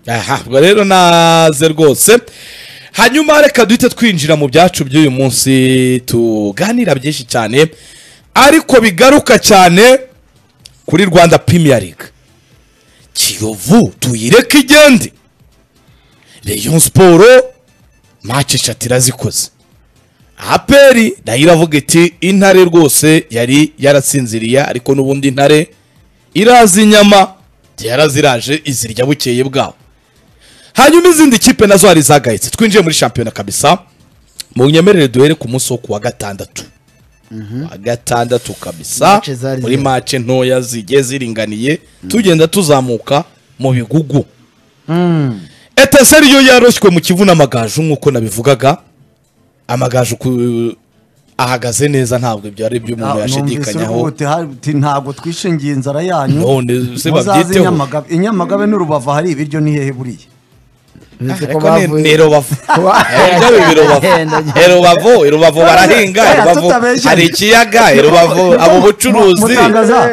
aha ubwo rero naze rwose hanyuma reka duhite twinjira mu byacu by'uyu munsi tuganira byinshi cyane ariko bigaruka cyane kuri rwanda Premier League kiyovu tuyireke igende reyo siporo maci eshatu irazikoze aperi nayo iravuga iti intare rwose yari yarasinziriye ariko n'ubundi intare irazi inyama yaraziraje izirya bukeye bwaho hanyuma izindi kipe nazo hari zagahitse twinjiye muri shampiyona kabisa mu nyemerere duhere ku munsi wo kuwa gatandatu wa gatandatu kabisa Mace zari muri zihari. mace ntoya zigiye ziringaniye tugenda tuzamuka mu bigugu etaseri yo yaroshywe mu kivu n'amagaju nk'uko nabivugaga amagaju ku- ahagaze neza ntabwo ibyo ari byo umuntu yashidikanyaho ntabwo twishingiye inzara yanyu none se Muzaze i babyiteho Nyamagabe- i nyamagabe n'urubavu hari ibiryo ni hehe buriya ariko ni- ni rubavu Ibyo biba i rubavu I rubavu i rubavu barahinga i Oya, rubavu tutabeshya. hari ikiyaga i rubavu abo bucuruzi mutangaza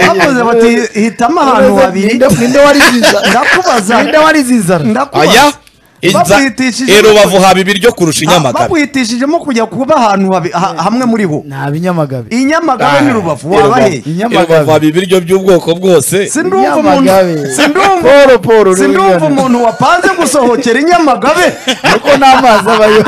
bakoze bati hitamo abantu babiri ninde wariziza ndakubaza ninde wariziza ndakubaza aya inza Babwitishije- i rubavu haba ibiryo kurusha inyamagabe bakwitishijemo kujya kuba ahantu habi- ha- hamwe muri bo nta binyamagabe i nyamagabe ni rubavu waba I hehe Rubavu- i rubavu haba ibiryo by'ubwoko bwose sindumva umuntu Nyamagabe. sindumva Paul, Paul, uri sindumva wigana. umuntu wapanze gusohokera i nyamagabe kuko n'amazi abayo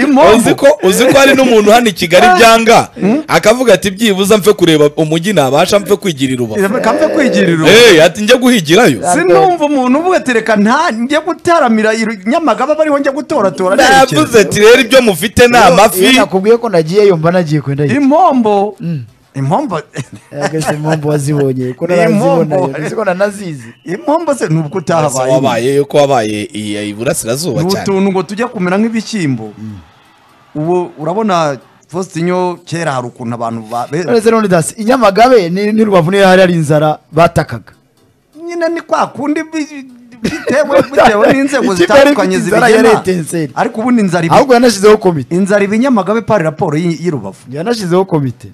impamvu uzi ko uzi ko hari n'umuntu hano i kigali byanga akavuga ati byibuze mfe kureba umujyi nabasha mfe kwigirira rubavu kamve kwigirira Eh, ati njya guhigirayo sinumva umuntu uvuga ati reka nta njye gutaramira i nyamagabe bariho njya gutoratora navuze ati rero ibyo mufite ni iyo amafi nakubwiye ko nagiyeyo mba nagiye kwenda impombo impombo yageze impamvu wazibonye ko Ni narazibona impombo. kuzibona nazizi impombo se nubwo Ese utahabaye wabaye yuko wabaye i- i- iburasirazuba ni cyane utuntu ngo tujya kumera nk'ibishyimbo ubu urabona fositinyo kera hari ukuntu abantu ba- be- none se none dasi i nyamagabe ni ni rubavu niyo hari hari inzara batakaga nyine ni kwa kundi bi- bitewe bitewe n'inzego Ikipe zitandukanye yari ifite inzara yari zibigena etenseri. ariko ubundi inzara ibi- ahubwo yanashyizeho komite inzara iba i nyamagabe pari raporo y'i y'i rubavu yanashyizeho komite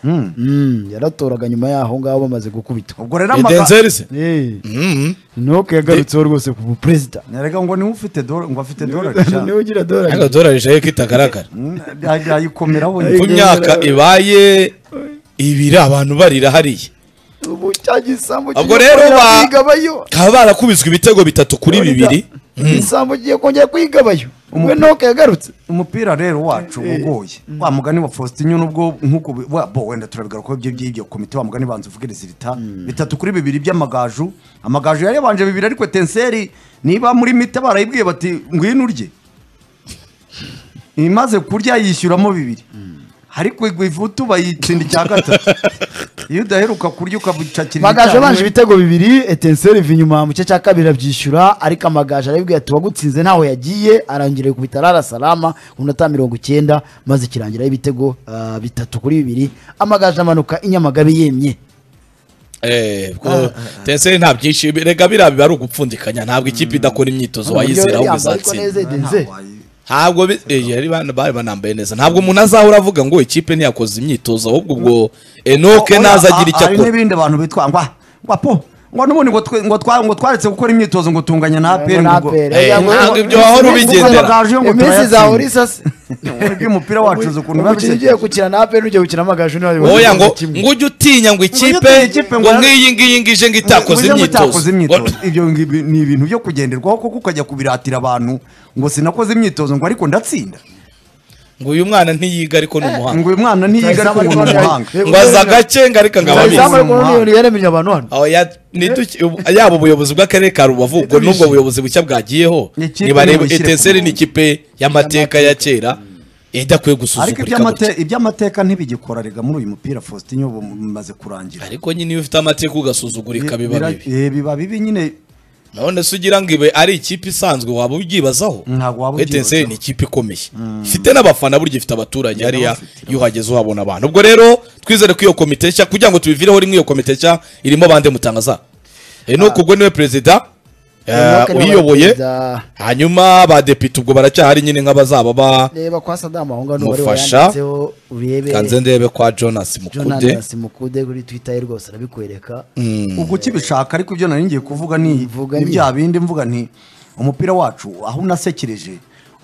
Mm, yaratoraga nyuma y'aho ngaho bamaze gukubitwa ubwo rero amaga- edenzeri se Eh, Mhm. nuko yagarutseho rwose ku buperezida Erega ngo niwe ufite dora ngo afite dorari cyane niwe ugira ariko dorari dorari jaye ko itagaragara yayikomeraho uko imyaka ibaye ibiri abantu barira hariya ubu cya gisambu Ubwo kigiye rero kongera ba- kwigabayo bakaba barakubiswe ibitego bitatu kuri bibiri isambu kigiye kongera kwigabayo we nuko yagarutse umupira rero wacu uba ugoye wa mugani wa Faustin nubwo nk'uko bi- wa- bo wenda turabigaruka ko ibyo by'ibyo komite wa mugani banza uvugiriza ibita bitatu kuri bibiri by'amagaju amagaju yari yabanje bibiri ariko tenseri niba muri mita barayibwiye bati ngwino urye imaze kurya yishyuramo bibiri ariko igwa ivutu bayitsinda icya gatatu iyo udaheruka kurya ukabucakira amagaju icyarimwe- abanje ibitego bibiri etenseri iva inyuma mu gice cya kabiri arabyishyura ariko amagaju arabibwira ati wagutsinze ntaho yagiye arangira ku bitarara salama ku minota mirongo icyenda maze kirangiraho ibitego ah, bitatu kuri bibiri amagaju amanuka inyamagabe yemye Eh, ubwo tenseri nta byinshi rega biriya biba ari ugupfundikanya ntabwo ikipe idakora imyitozo wayizera ahubwo Yambaye ariko izatsinda neza Eden. ntabwo bi- eh, yari ban- bari banambaye neza ntabwo umuntu azahora avuga ngo ikipe ntiyakoze imyitozo ahubwo ubwo enoke naza agira icyo hari akora n'ibindi bantu bitwa ngo ngo po ngo n'ubundi ngo twe- ngo twa- ngo twaretse gukora imyitozo ngo tunganya na APR Ngo na ngo APR. Eh, ntabwo ibyo wahora ubigendera amagaju yo ngo iminsi zahora turayatsinda isase ubwo umupira wacu uzi ukuntu biba umukino bishyushye ugiye gukina na aperi n'ugiye gukina amagaju niwe oya ngo ngo ujye utinya ngo ikipe utinya ikipe ngo ngo yar- nk'iyi ngiyi ngije ngo itakoze Ujye ngo imyitozo itakoze imyitozo ibyo ngibi ni ibintu byo kugenderwaho kuko ukajya kubiratira abantu ngo sinakoze imyitozo ngo ariko ndatsinda ngo uyu mwana ntiyiga ariko ni umuhanga ngo uyu mwana ntiyiga ariko ngo ni umuhanga ngo aza agake ngo ariko ngaba Zayizamu- abizi izamu ariko none yaremye abantu hano Aho ya- niduki- ubu- yaba ubuyobozi bw'akarere ka rubavu ubwo n'ubwo buyobozi bushya bwagiyeho Ni ikipe ntibareba nimushyire ku etenseri ni murongo. ikipe y'amateka ya kera idakwiye ariko gusuzugurika iby'amate- gutya. iby'amateka ntibigikora rega muri uyu mupira faustin ubu bimaze kurangira ariko nyine iyo ufite amateka ugasuzugurika biba bibi Eh, biba bibi nyine none se ugira ngo ibe ari ikipe isanzwe waba ubyibazaho Ntabwo waba Kuko etenseri ubyibazaho. ni ikipe ikomeye ifite n'abafana burya ifite abaturage hariya bafite. iyo uhageze uhabona abantu ubwo rero twizere ko iyo komite nshya kugira ngo tubivireho rimwe iyo komite nshya irimo bande mutangaza enoke ubwo niwe perezida Eh, uyiyoboye hanyuma badepite ubwo baracyahari nyine nk'abazaba ba reba kwa sadamu aho ngaho n'uwari Mufasha. wayanditseho urebe kanze ndebe kwa jonas mukude jonathan mukude kuri twitter ye rwose arabikwereka ubwo ukibishaka ariko ibyo nari ngiye kuvuga ni Mvuga ni ni- bya bindi mvuga nti umupira wacu aho unasekereje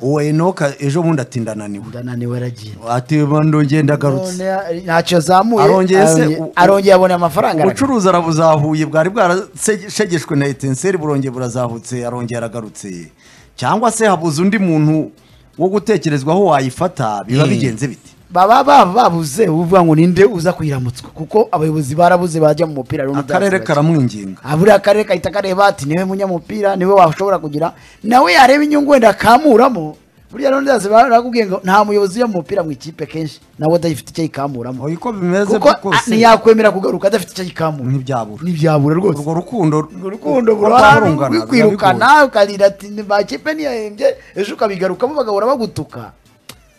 uwo enoka ejo bundi ati ndananiwe ndananiwe aragiye ati ndongeye ndagarutse None ntacyo yazamuye Arongeye se- arongeye- u- u- arongeye aboneye amafaranga aragaruka. ubucuruzi arabuzahuye bwari bwarashegeshwe na etenseri burongeye burazahutse arongeye aragarutse cyangwa se habuze undi muntu wo gutekerezwaho wayifata biba bigenze bite baba baba babuze uvuga ngo ninde uza kuyiramutswa kuko abayobozi barabuze bajya mu mupira rero akarere ntibyasigaye. karamwinginga Ah, buriya akarere kahita kareba ati niwe munyamupira niwe washobora kugira nawe yareba inyungu wenda akamuramo buriya rero ndazi barakubwiye ngo nta muyobozi ujya mu mupira mu ikipe kenshi nawe adafite icyo yikamuramo oya uko bimeze kuko byo ah, ntiyakwemera kugaruka adafite icyo yikamura ntibyabura ntibyabura rwose urwo rukundo urukundo rwo rwarungana, biba bigoye. rwikwirukana ukarira ati bakipe ntiyahembye ejo ukabigarukamo bagahora bagutuka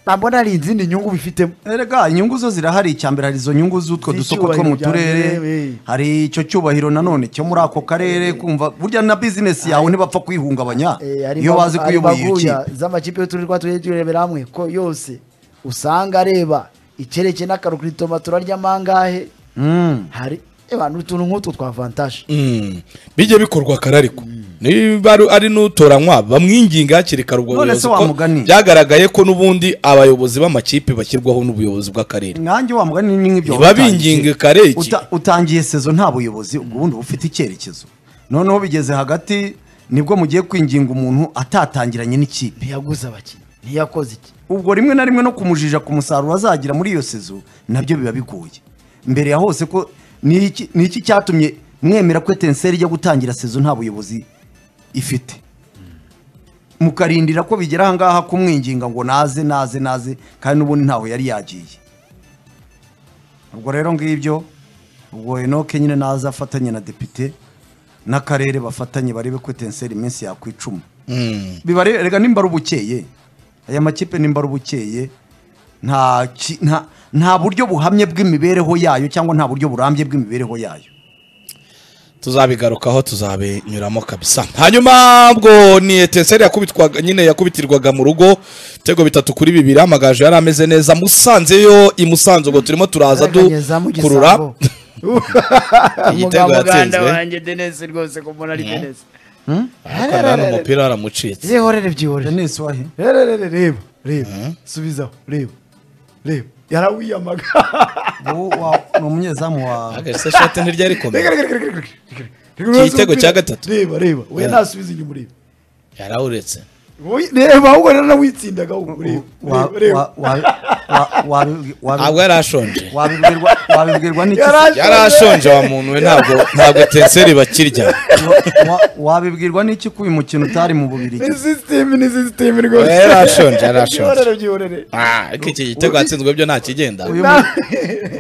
ntabona hari izindi nyungu bifitemo erega inyungu zo zirahari icyambere hari izo nyungu z'utwo Ni dusoko two icyubahiro mu bya mbere, turere we. hari icyo cyubahiro nanone cyo muri ako karere kumva burya na bizinesi yawe ntibapfa kwihungabanya Eh, hari iyo imbagu- bazi ko hari uyoboye iyo imbaguya kipe z'amakipe y'uturere twatuye turebera hamwe ko yose usanga areba ikereke n'akarukuritoma turarya mangahe Mm. hari eba ni utuntu nk'utu twa vantaje Mm. bijye bikorwa kare ariko niba ari- ari n'utoranywa bamwinginga hakiri kare ubwo None buyobozi se wa ko mugani? byagaragaye ko n'ubundi abayobozi b'amakipe bashyirwaho n'ubuyobozi bw'akarere nanjye wa mugani ni nk'ibyo Ntiba watangiye. binginga kare iki. Uta- utangiye sezo nta buyobozi ubwo bundi uba ufite icyerekezo noneho bigeze hagati nibwo mugiye kwinginga umuntu atatangiranye n'ikipe ntiyaguze abakinnyi ntiyakoze iki ubwo rimwe na rimwe no kumujija ku musaruro azagira muri iyo sezo nabyo biba bigoye mbere ya hose ko ni iki- ni iki cyatumye mwemera ko etenseri ijya gutangira sezo nta buyobozi ifite mukarindira ko bigera ahangaha kumwinginga ngo naze naze naze kandi n'ubundi ntaho yari yagiye ubwo rero ngibyo ubwo enoke nyine naza afatanye na depite n'akarere bafatanye barebe ko etenseri iminsi yakwicuma Mm. bibare rega nimba ari ubukeye aya makipe nimba ari ubukeye nta ki- nta- nta buryo buhamye bw'imibereho yayo cyangwa nta buryo burambye bw'imibereho yayo tuzabigarukaho tuzabinyuramo kabisa hanyuma ubwo ni etenseri yakubitwaga nyine yakubitirwaga mu rugo ibitego bitatu kuri bibiri amagaju yari ameze neza musanzeyo i musanze ubwo turimo turaza dukurura Igitego igitego yatsinzwe. yatsinzwe wanjye denise rwose ko mbona ari denise ariko nanone umupira waramucitse zihorere byihorere denise wahe rero rero reba reba subizaho reba reba yarawiyamaga ubu wa- ni umunyezamu wa Ahagaritse shati ntiryo rikomeye Reka, reka, reka, reka, reka, reka. Iki gitego cya gatatu. reba reba we ntasubiza inyuma ureba yarawuretse Wowe- reba ahubwo rero nawitsindaga ahubwo reba wa- reba, reba wa- wa- wa- wabi- wabi- ntabwo yari ashonje wabibwirwa- wabibwirwa n'iki Yarashonje. yari ashonje wa muntu we ntabwo ntabwo etenseri bakirya wa- wa- wabibwirwa n'iki ko uyu mukino utari mu bubiri ni sisiteme ni sisiteme rwose Oya, yari ashonje, yari ashonje. Byihorere, byihorere. Ah, ariko iki gitego hatsinzwe byo nta kigenda uyu mu-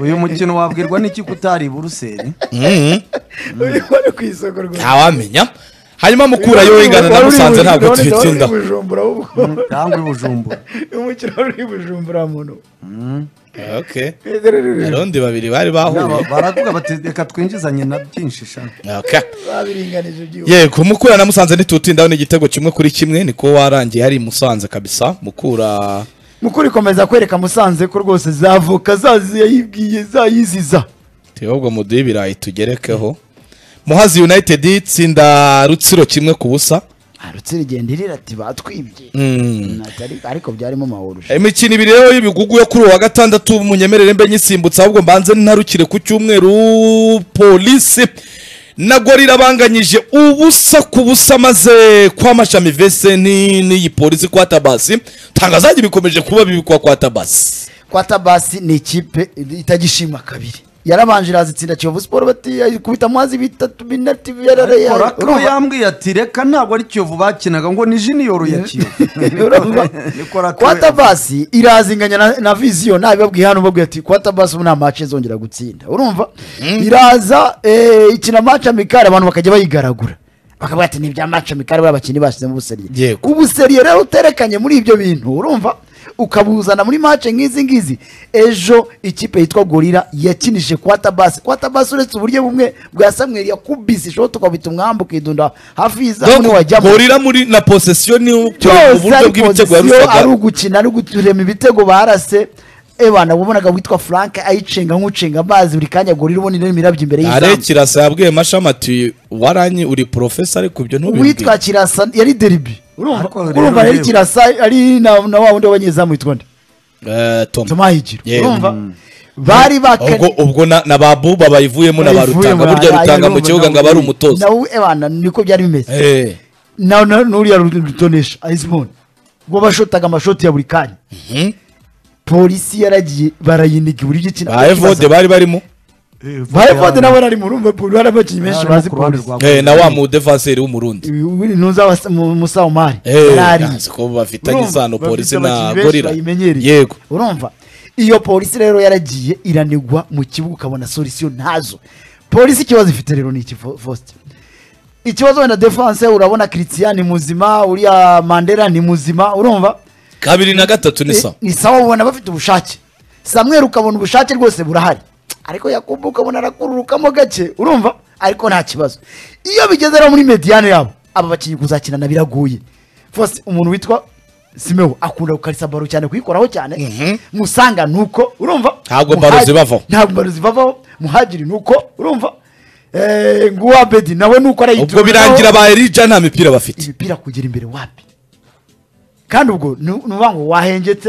uyu mukino wabwirwa n'iki ko utari i buruseli Mhm. Uyu wari ku isoko rwose ntawamenya hanyuma mukura yo ingana na Wari uri i musanze ntabwo Bujumbura, wari uri i tuyitsinda bujumbura ahubwo cyangwa i bujumbura umukino wari uri i bujumbura muntu okay Reka, reka, reka. abarundi babiri bari Ba- bahuye baravuga bati reka twinjizanye na byinshi shaka okay babiringanije byihorere yego mukura na musanze ntitutindaho ni igitego kimwe kuri kimwe niko warangiye hari i musanze kabisa mukura mukuru ikomeza kwereka musanze ko rwose zavuka zazi yayibwiye zayiziza tubibabwa mu duhe ibirayi tugerekeho muhazi united itsinda rutsiro kimwe ku busa arutse rigenda irira ati batwibye Mm. Natari- ariko byarimo amahoro imikino ibiri rero y'ibigugu yo kuri uwa gatandatu munyemerere mbe nyisimbutse ahubwo mbanze ntarukire ku cyumweru polisi na gorira banganyije ubusa ku busa maze kwamashami vese ni- n'iyi polisi kwa tabasi tangazajya bikomeje kuba bibikwa kwa tabasi kwa tabasi ni ikipe itagishima kabiri yarabanje iraza itsinda kiyovu siporo bati kubita amazi bitatu binati Ariko Rakro yambwiye ati reka ntabwo ari kiyovu bakinaga ngo ni jiniyoro ya kiyovu Niko Rakro kwa yambwiye. tabasi iraza inganya na, na viziyo nabibabwiye hano babwiye ati kwa tabasi ubu nta mace izongera gutsinda urumva iraza eh, ikina mace amikari abantu bakajya bayigaragura bakavuga ati ni ibya mace amikari buriya abakinnyi bashyizemo ubuseriye Yego. ubuseriye rero uterekanye muri ibyo bintu urumva ukabuzana muri mace nk'izi ngizi ejo ikipe yitwa gorira yakinije kwatabasi kwatabasi uretse uburyo bumwe bwa samweri yakubise ishoti ukabita umwambi ukidunda hafi y'izamu donc wajyamo gorira muri na posesiyo ni byose uburyo ari bw'ibitego pozisiyo ari yarusaga ugukina ari uguturema ibitego barase ebana wabonaga witwa frank ayicenga nk'ucenga amazi buri kanya gorira ubona ino mirabyo imbere are y'izamu kirasa yabwiye mashami ati waranyi uri porofesa ariko ibyo ntubibwire uwitwa kirasa yari deribi urumva Ariko rero urumva yari rero. kirasa ari na na wa wundi w'abanyezamu witwa nde Eh, Tom. tomahigiro Yeah. urumva bari ubwo bakanye ubwo na, na babu babayivuyemo na ba bayivuye rutanga muri burya aya- rutanga aya- mu kibuga ngo abe ari umutoza nawe ebana niko byari bimeze Eh, na na- n'uriya rutonesha ayizimoni ubwo bashotaga amashoti ya buri kanya mhm. polisi yaragiye barayiniga uburyo ikina ba evode bari barimo ba evode nabo ari mu rumva poli hari abakinnyi benshi bazi polisi Eh, na wa mu defanseri w'umurundi ntuza musa umari Eh, yarari nzi ko bafitanye Urumva? isano Bafite polisi na abakinnyi benshi gorira bayimenyereye. yego urumva iyo polisi rero yaragiye iranigwa mu kibuga ukabona solisiyo ntazo polisi ikibazo ifite rero ni iki Fo- faustin ikibazo wenda defanse urabona christian ni muzima uriya mandela ni muzima urumva kabiri na gatatu ni Eh, sawa ni sawa ubona bafite ubushake samweri ukabona ubushake rwose burahari ariko yakubu ukabona arakururukamo gake urumva ariko nta kibazo iyo bigeze rero muri mediyane yabo aba bakinnyi kuzakinana biraguye fose umuntu witwa simewo akunda gukarisa baro cyane kuyikoraho cyane musanga nuko urumva Ntabwo baro Muhagi- zibavaho. ntabwo baro zibavaho muhagiri nuko urumva Eh, nguwa bedi nawe nuko arayitura ubwo birangira ba erija nta mipira bafite imipira kugera imbere wapi kandi ubwo ni ukuvuga ngo wahengetse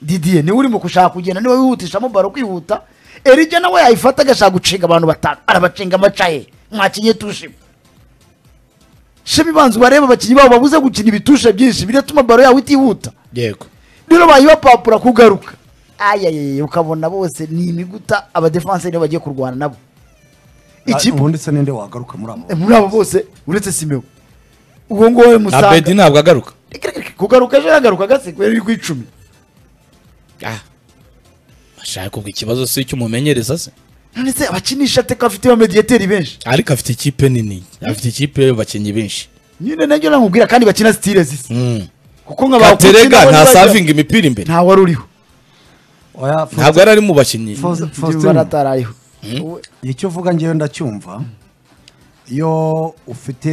didiye niwe urimo gushaka kugenda niwe wihutishamo baro kwihuta erige nawe yayifata agashaka gucenga abantu batanu arabacenga amacaye mwakinye tushima shema ibanza ubarebe abakinnyi babo babuze gukina ibitushe byinshi biratuma baro yawe itihuta yego rero bayibapapura kugaruka ayayeye ukabona bose ni imiguta abadefanseri bagiye kurwana nabo ikipe ubundi se ninde wagaruka muri abo muri abo bose uretse simewo uwo nguwo na musanga bedi ntabwo agaruka kugaruka ejo yagaruka agasekwe riri ku icumi ashaka kubwo ikibazo si icy'umumenyereza se none se abakinisha teka bafite ba mediyeteri benshi ariko afite ikipe nini afite ikipe y'abakinnyi benshi nyine nabyo namubwira kandi bakina sitire zisa Mm. kuko nka ba katerega Coutinho nta bari bagira- savinga imipira imbere nta wari uriho oya ntabwo yari ari mu bakinnyi Faustin- Faustin Faustin atarariho icyo uvuga ngewe ndacyumva iyo ufite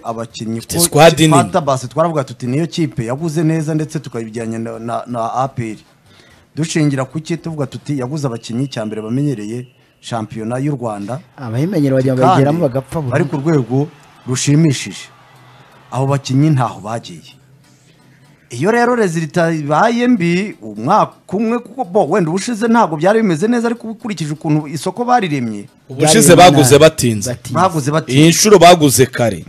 abakinnyi Ufite squad nini. basi twaravuga tuti niyo kipe yaguze neza ndetse tukayijyanye na, na, na APR dushingira ku ki tuvuga tuti yaguze abakinnyi cya mbere bamenyereye shampiyona y'u Rwanda abahimenyero bajya kandi bayigeramo bagapfa bari burundu ku rwego rushimishije abo bakinnyi ntaho bagiye iyo rero rezilita ibaye mbi umwaka umwe kuko bo wenda ubushize ntabwo byari bimeze neza ariko ukurikije ukuntu isoko bariremye ubushize baguze batinze baguze bati iyi nshuro baguze kare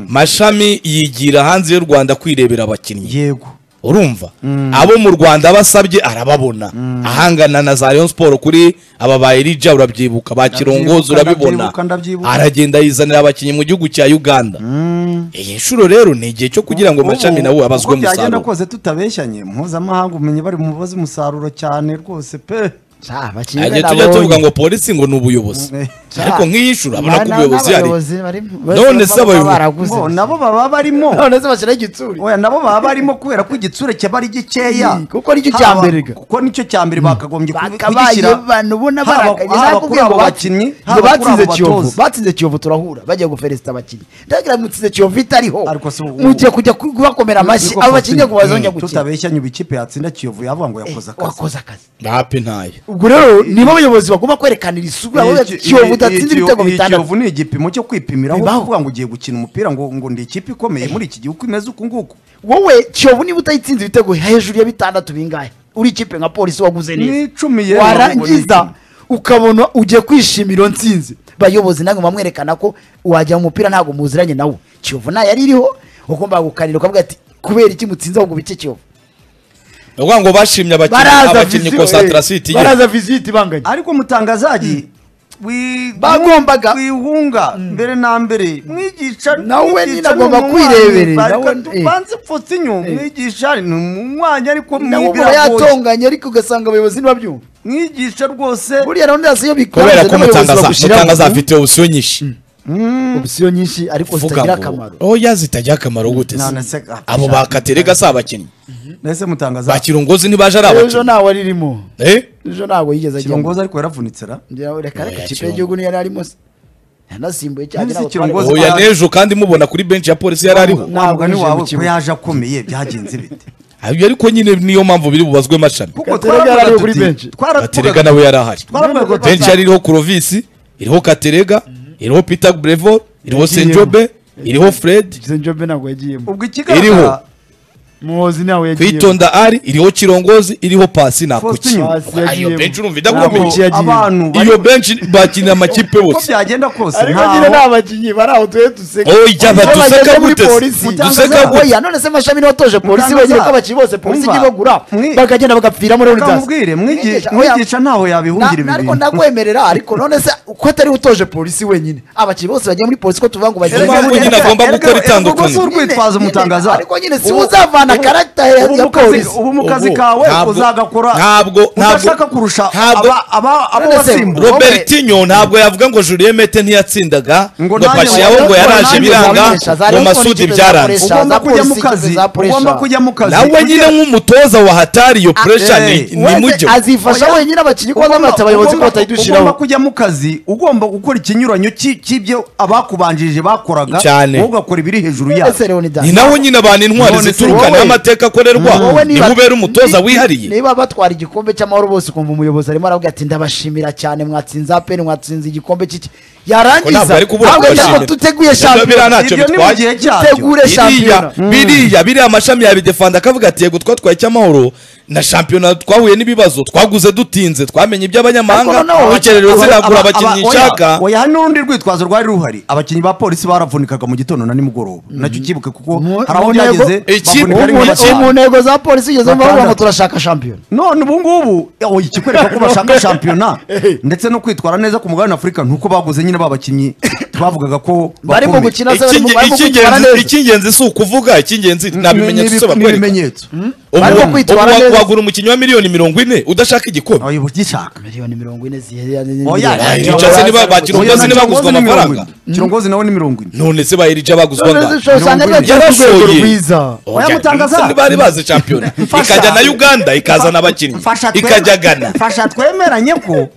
mashami yigira hanze y'u rwanda kwirebera abakinnyi yego urumva abo mu rwanda basabye arababona ahangana na za rayon sport kuri aba ba erija urabyibuka ba kirongozi urabibona ndabyibuka, ndabyibuka. aragenda yizanira abakinnyi mu gihugu cya uganda iyi nshuro rero ni igihe cyo kugira ngo mashami Ubu, nawe abazwe uko byagenda umusaruro kose tutabeshyanye mpuzamahanga umenye bari mu bazi umusaruro cyane rwose pe ntagiye tujya tuvuga ngo polisi ngo ni ubuyobozi Ca. ariko nk'iyi nshuro abona ko ubuyobozi hari None se abayobozi- bo abayobozi nabo baba barimo none se bashyiraho igitsuri oya nabo baba barimo kubera ko igitsure cyaba ari gikeya Mm, kuko nicyo cya Haba- mbere ga. kuko nicyo cya mbere bakagombye kubi- bakabaye abantu ubona haba barakaye haba kuri abo bakinnyi haba kuri batsinze abo kiyovu batoza batsinze kiyovu turahura bajya guferesita abakinnyi ndagira mutsinze kiyovu itariho Ariko si ubu- mugiye kujya ku- kubakomera amashyi Niko abo Faustin- bakinnyi ngo bazongera Mm, gukina tutabeshyanye ubu ikipe yatsinda kiyovu yavuga ngo Eh, yakoze akazi wakoze akazi ntape ntaye ubwo rero nibo abayobozi bagomba kwerekanira Iyi- isura bavuga ati, iyi- kiyovu iyi- udatsinze iyi- ibitego iyi bitandatu kiyovu ni igipimo cyo kwipimiraho Bibaho. kuvuga ngo ugiye gukina umupira ngo ngo ndi ikipe ikomeye muri iki gihugu imeze uku nguku wowe kiyovu niba utayitsinze ibitego hejuru ya bitandatu bingahe uri ikipe nka polisi waguze Ni neza icumi yewe, ubwo ni warangiza icumi. ukabona ugiye kwishimira iyo ntsinzi bayobozi ntabwo bamwerekana ko wajya mu mupira ntabwo muziranye nawe kiyovu nta yari iriho ugomba gukanira ukavuga ati kubera iki mutsinze ahubwo bice kiyovu ni ukuvuga ngo bashimye abakinnyi baraza abakinnyi visiti konsantarasiti eh, baraza visiti banganye ariko mutangazaji wi- Bagombaga- wihunga mbere na mbere mwigisha Nawe mwigisha nyine ni agomba umunywanyi. kwireberera, Bareka nawe- tubanze Faustinho, mwigisha ni umunywanyi ariko nawe mwigira ubona goye. yatonganye ariko ugasanga abayobozi ntibabyumva mwigisha rwose buriya gahunda yose iyo bikanze kubera ko n'abayobozi mutangaza bagushyiramo. mutangaza afite opusiyo nyinshi opisiyo nyinshi ariko vuga zitagira ngo akamaro oya zitagira akamaro gute se None se- ah, abo bisha- bakaterega si abakinnyi nahise mutangaza ba kirongozi ntibaje ari ejo abakinnyi ntawe aririmo Eh? ejo ntabwo yigeze ajyamo kirongozi ariko yaravunitse ra Ngira- reka reka Oya, ikipe y'igihugu Kirongo. niyo yari arimo se yanasimbuye cyane None se ntabwo twari- Kirongozi- oya n'ejo kandi mubona kuri benshi ya polisi yari ariho Ntabwo wa mugani yinjiye mu wawe ko kibuga. yaje akomeye byagenze bite Ayo ariko nyine niyo mpamvu biri bubazwe amashami kuko Gaterega yari kuri tuti- benshi. twaravugaga- gaterega nawe yari ahari twaravugaga ko benshi yari iriho kurovisi iriho katerega iriho peter brevor iriho Yagiyemo. senjobe iriho fred Zenjobe ntabwo yagiyemo iriho. ubwo ikigaragara muhozi ntawe yagiyemo kwitonda ari iriho kirongozi iriho pasi nakuki Faustin. Pasi iyo yagiyemo. benshi urumva Ntabwo idakomeye yagiye. abantu iyo bari- benshi bakinira amakipe uko bose byagenda kose ariko ntaho- nyine nta bakinnyi bari aho tuye duseka Oya, Iyo baduseka bageze muri gute se? polisi Duseka gute? oya none se mashami niwatoje polisi Mutangaza. bagira ko abakinnyi bose polisi Umva. ijya ibagura Mwi- bakagenda bagapfira muri Reka mubwire, mwigisha- mwigisha ntaho yabihungira ibi ariko bintu. ndakwemerera ariko none se uko atari we utoje polisi wenyine abakinnyi bose bagiye muri polisi ko tuvuga ngo bagiye Niyo mpamvu muri- nyine agomba Erega- gukora erega itandukanye. ubwo si urwitwazo Nyine- mutangaza ariko nyine si Ubu- uzavana ubu- karagita ya- ubu ya mu kazi- polisi. ubu mu kazi Ubu, kawe ntabwo- uzagakora ntabwo- ntabwo- udashaka kurusha ntabwo- aba- aba- abo None se, wasimbuye Rob- robertinho ntabwo yavuga ngo julien mete ntiyatsindaga Ngo ngo nanjye pashi wawe- yabo ngo nanjye yaraje biranga wabinesha, zari ngo uko masudi n'ikipe byaranze zakoresha. ugomba za kujya mu polisi, kazi za pressure. ugomba kujya mu kazi nawe nyine nk'umutoza wa hatari iyo puresha eh, ni Wese mujyo azifasha wenyine abakinnyi kuko Ugomba- azamata abayobozi ko ugomba- batayidushyiraho ugomba kujya mu kazi ugomba gukora ikinyuranyo cy'i- cy'ibyo abakubanjirije bakoraga Cyane. wowe ugakora ibiri hejuru Ese yabo Leonidas, ni naho nyine abantu intwari None se zituruka wowe- n'amateka akorerwa wowe niba- nimubera umutoza ni- wihariye niba batwara igikombe cy'amahoro bose ukumva umuyobozi arimo aravuga ati ndabashimira cyane mwatsinze apeni mwatsinze igikombe cy'iki ntabwo yarangiza ari kubura ntabwo kubashimira. ntabwo duteguye Ibyo shampiyona biranacyo ibyo ni mu bitwaye. gihe cyabyo dutegure shampiyona biriya biriya biriya amashami yabidefanda akavuga ati yego twatwaye icy'amahoro na shampiyona twahuye n'ibibazo twaguze dutinze twamenye iby'abanyamahanga Ariko noneho- urukerero Aba- ziragura aba- abakinnyi aba- oya, nshaka oya hari n'urundi rwitwazo rwari ruhari abakinnyi ba polisi baravunikaga mu gitondo na nimugoroba nacyo ukibuke kuko Mu- hari aho mu byageze ntego- Iki- bavunika ari ubu- mu iki- gatanu. mu ntego za polisi igeze mu bavuga ngo Batandatu. turashaka shampiyona none ubu ngubu oh, ikikwereka ko bashaka shampiyona ndetse no kwitwara neza ku mugabane wa afurika nuko baguze nyine ba bakinnyi bavugaga ko bari mu bakomeye. gukina se bari mu Icyinge- bari mu kwitwara icyingenzi- neza icyingenzi si ukuvuga icyingenzi nta Ni- bimenyetso ni- se bakwereka n'ibimenyetso ubu Barimo ubu kwitwara wa- neza. wagura umukinnyi wa miliyoni mirongo ine udashaka igikombe oya ugishaka miliyoni mirongo ine zihereranye Oya, Ba Oya, Erija se niba ba Oya, kirongozi na niba baguzwa Kirongozi ni mirongo amafaranga ine. kirongozi nawe ni mirongo ine none se ba erija baguzwa angahe? yarashoye yarashoye rwiza Oya, Mutangaza. Ese ntibari bazi shampiyona Mfasha. ikajya na uganda ikazana abakinnyi Mfasha twe- ikajya gana mfasha twemeranye ko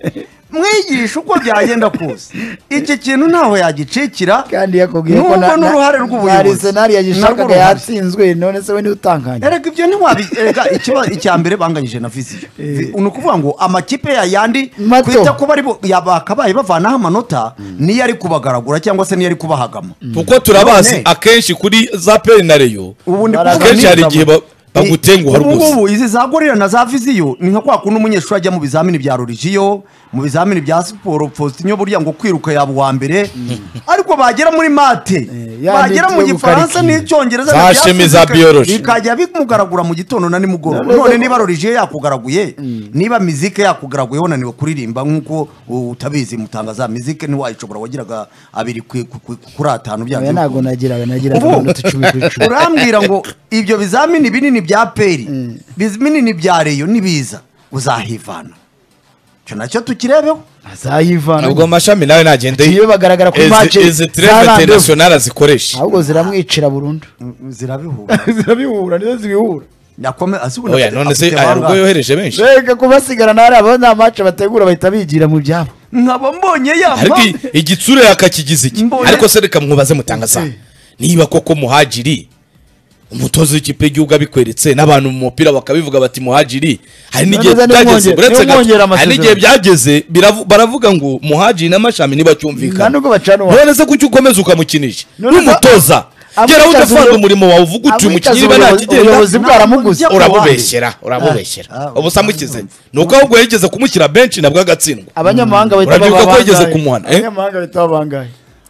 mwigisha uko byagenda kose iki kintu ntaho yagicikira kandi yakubwiye ko nubwo na- n'uruhare na- hari rw'ubuyobozi senari Narwo yagishakaga uruhare. yatsinzwe none se we niwe utanganya erega ibyo ntiwabi erega ikiba- icya mbere banganyije na viziyo Vi- ni ukuvuga ngo amakipe ya yandi Mato. kwita ko bari bu- ya- bakabaye bavanaho amanota niyo ari kubagaragura cyangwa se niyo ari kubahagama kuko turabazi None. akenshi kuri za peri na reyo ubu ni Baraganira. akenshi hari igihe ba- Ni- bagutenguha ubu rwose ngubu izi za gorira na za viziyo ni nka kwa kundi umunyeshuri ajya mu bizamini bya religiyo mu bizamini bya siporo faustin burya ngo kwiruka yaba uwa mbere ariko bagera muri mate ya bagera mu nitwe gifaransa gukarikiye. n'icyongereza Za ntibyasuzumye, shemi za biology. bikajya bimugaragura mu gitondo na nimugoroba None none se- niba religiyo yakugaraguye niba mizike yakugaraguye wananiwe kuririmba nk'uko utabizi mutangaza mizike ntiwayishobora wagiraga abiri ku- ku- ku- kuri atanu byanze oya ntabwo bikunze. nagiraga nagiraga Ubu- amanota icumi ku icumi urambwira ngo ibyo bizamini binini bya peri binini bya reyo nibiza uzahivana icyo nacyo tukirebeho azayivana ubwo amashami nawe nagenda Iyo bagaragara kuri match izi za tireve Randevu. interinasiyonari azikoresha ahubwo ziramwicira burundu zirabihura zirabihura nizo zibihura oya none se aya rugo yohereje benshi reka kubasigara ntari aba nta mace bategura bahita bigira mu byabo nkaba mbonye ariko yamba i- igitsure yakakigize iki Mbonye- ariko se reka mwibaze mutangaza Eh. niba koko muhagiri umutoza w'ikipe y'igihugu abikweretse n'abantu mu mupira bakabivuga bati muhagiri hari n'igihe Neza, byageze nimwongere- uretse gato, nimwongere hari amasezerano. n'igihe byageze biravu- baravuga ngo muhagiri n'amashami nta ntibacyumvikana nubwo bacana uwa none se kuki ukomeza ukamukinisha None se- n'umutoza amwitaza geraho udafanga ubuyobozi- umurimo wawe uvuga uti uyu mukinnyi niba amwitaza ntakigenda ubuyobozi bwaramuguze Ntabwo urabubeshyera urabubeshyera Ah, ah, ubusa mukize urumva. ni uko ahubwo yigeze kumushyira benshi nabwo agatsindwa abanyamahanga bahita Urabyibuka baba ko yigeze bangahe? kumuhana, eh? abanyamahanga bahita baba bangahe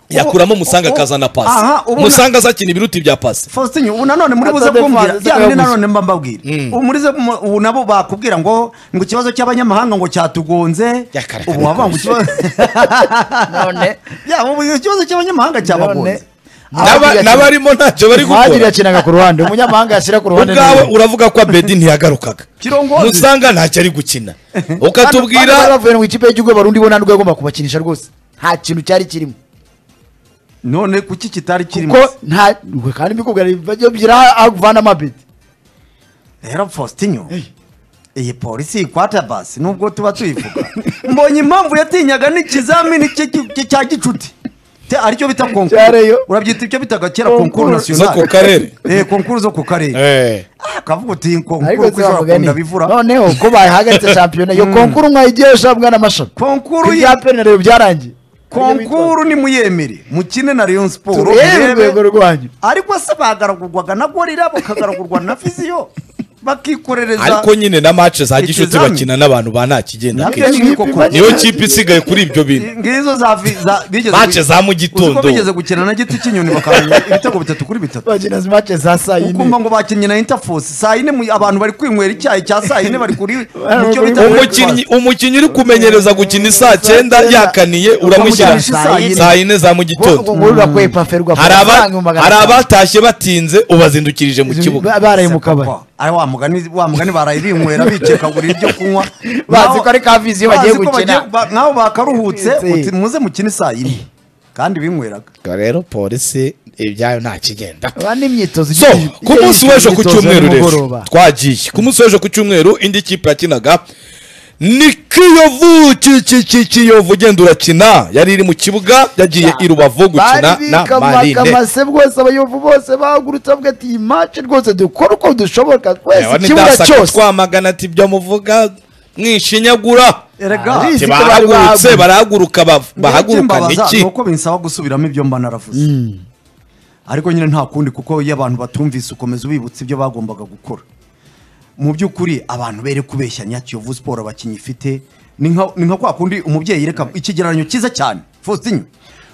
yakuramo umusanga ubu- akazana aha, pasi ubu- umusanga azakina ibiruti bya pasi faustin ubu nanone muri buze Atade kumbwira Franz, ya bine Zakayabuze. nanone mba mbabwira ubu muri ze- mu- ubu nabo bakubwira ngo ngo ikibazo cy'abanyamahanga ngo cyatugonze Yakareka ubu wavuga ngo ikibazo none Ya, ubu ikibazo cy'abanyamahanga cyabagonze None- N'aba- Abakiriya- n'abarimo ntacyo bari muhadiri gukora yakinaga ku ruhande umunyamahanga yashyira ku ruhande ubwawe nawe. uravuga ko abedi ntiyagarukaga Kirongozi. musanga ntacyo ari gukina Bano- bano bari ukatubwira bavuye mu ikipe y'igihugu barundi bo nta nubwo yagomba kubakinisha rwose nta kintu cyari kirimo none kuki kitari kirimo kuko nta we kandi bikubwira bajya bigira avana amabeti rero fositinyo iyi polisi ikwata basi nubwo tuba tuyivuga mbonye impamvu yatinyaga n'ikizamini cye ki- ki- cya gicuti Te- aricyo bita konkuru Cyareyo. urabyita ibyo bitaga kera Konkuru. konkuru zo ku nasiyonari karere eh konkuru zo ku karere Eh. Ah, akavuga uti ariko konkuru ko tubavuga ishobora kunda ni, bivura noneho ko bahagaritse shampiyona iyo konkuru mwayigiye shabwa n'amashami konkuru ibya yi- penalty byarangiye konkuru nimuyemere mukine na Rayon Sport turebe urwego murebe rwanyu ariko se bagaragurwaga na gorira bakagaragurwa na fiziyo bakikorereza ariko nyine na match za gishuti Ikizami. bakina n'abantu ba nta kigenda Nabyo akenshi. ni nk'uko Ikipe koko. niyo kipe isigaye kuri ibyo bintu ngizo za vi- za bigeze Match za mu Uzi ko gitondo. bigeze gukina na giti cy'inyoni bakamenya ibitego bitatu kuri bitatu bakina mace za saa ukumva yine ngo bakinnye na interforce saa yine mu- abantu bari kwinywera icyayi cya saa yine bari kuri mu cyo kuri- bita umukinnyi umukinnyi uri kumenyereza gukina isaa cyenda cyenda. yakaniye uramushyira Ukamugirisha isaa yine. saa yine za mu ubwo gitondo nguru urakuye pafe hari rugafata aba- amafaranga ibihumbi magana hari atanu. abatashye batinze ubazindukirije mu kibuga Ba- baraye mu kabari Kwa- ari wa mugani wa mugani barayibinywera bikekagurira ibyo kunywa bazi ko ari ka vizi iyo bagiye bazi ko gukina bagiye- ba- nkaho bakaruhutse Yes. uti muze mukine saa yine kandi binyweraga rero polisi ibyayo nta kigenda Ba n'imyitozo so igiye- ku igiye munsi w'ejo ku imyitozo cyumweru rero y'umugoroba. twagiye ku munsi w'ejo ku cyumweru indi kipe yakinaga ni kiyovu ki- ki- ki- kiyovu ugenda urakina yari iri mu kibuga yagiye i rubavu gukina bari na marine bikamase bwose abayovu bose bahagurutse bavuga ati iyi mace rwose dukora uko dushoboka twese Yawe ikibuga nidasaka cyose twamagana ati ibyo muvuga mwishinyagura erega Ari- Ati ko bari barahagurutse bahaguye. barahaguruka ba- bahagurukana babaza iki nuko binsaba gusubiramo ibyo mba naravuze ariko nyine nta kundi kuko iyo abantu batumvise ukomeza ubibutsa ibyo bagombaga gukora mu by'ukuri abantu bere kubeshyanya kiyovu siporo abakinnyi ifite ni nka ni nka kwa kundi umubyeyi yereka ikigereranyo cyiza cyane fositinyo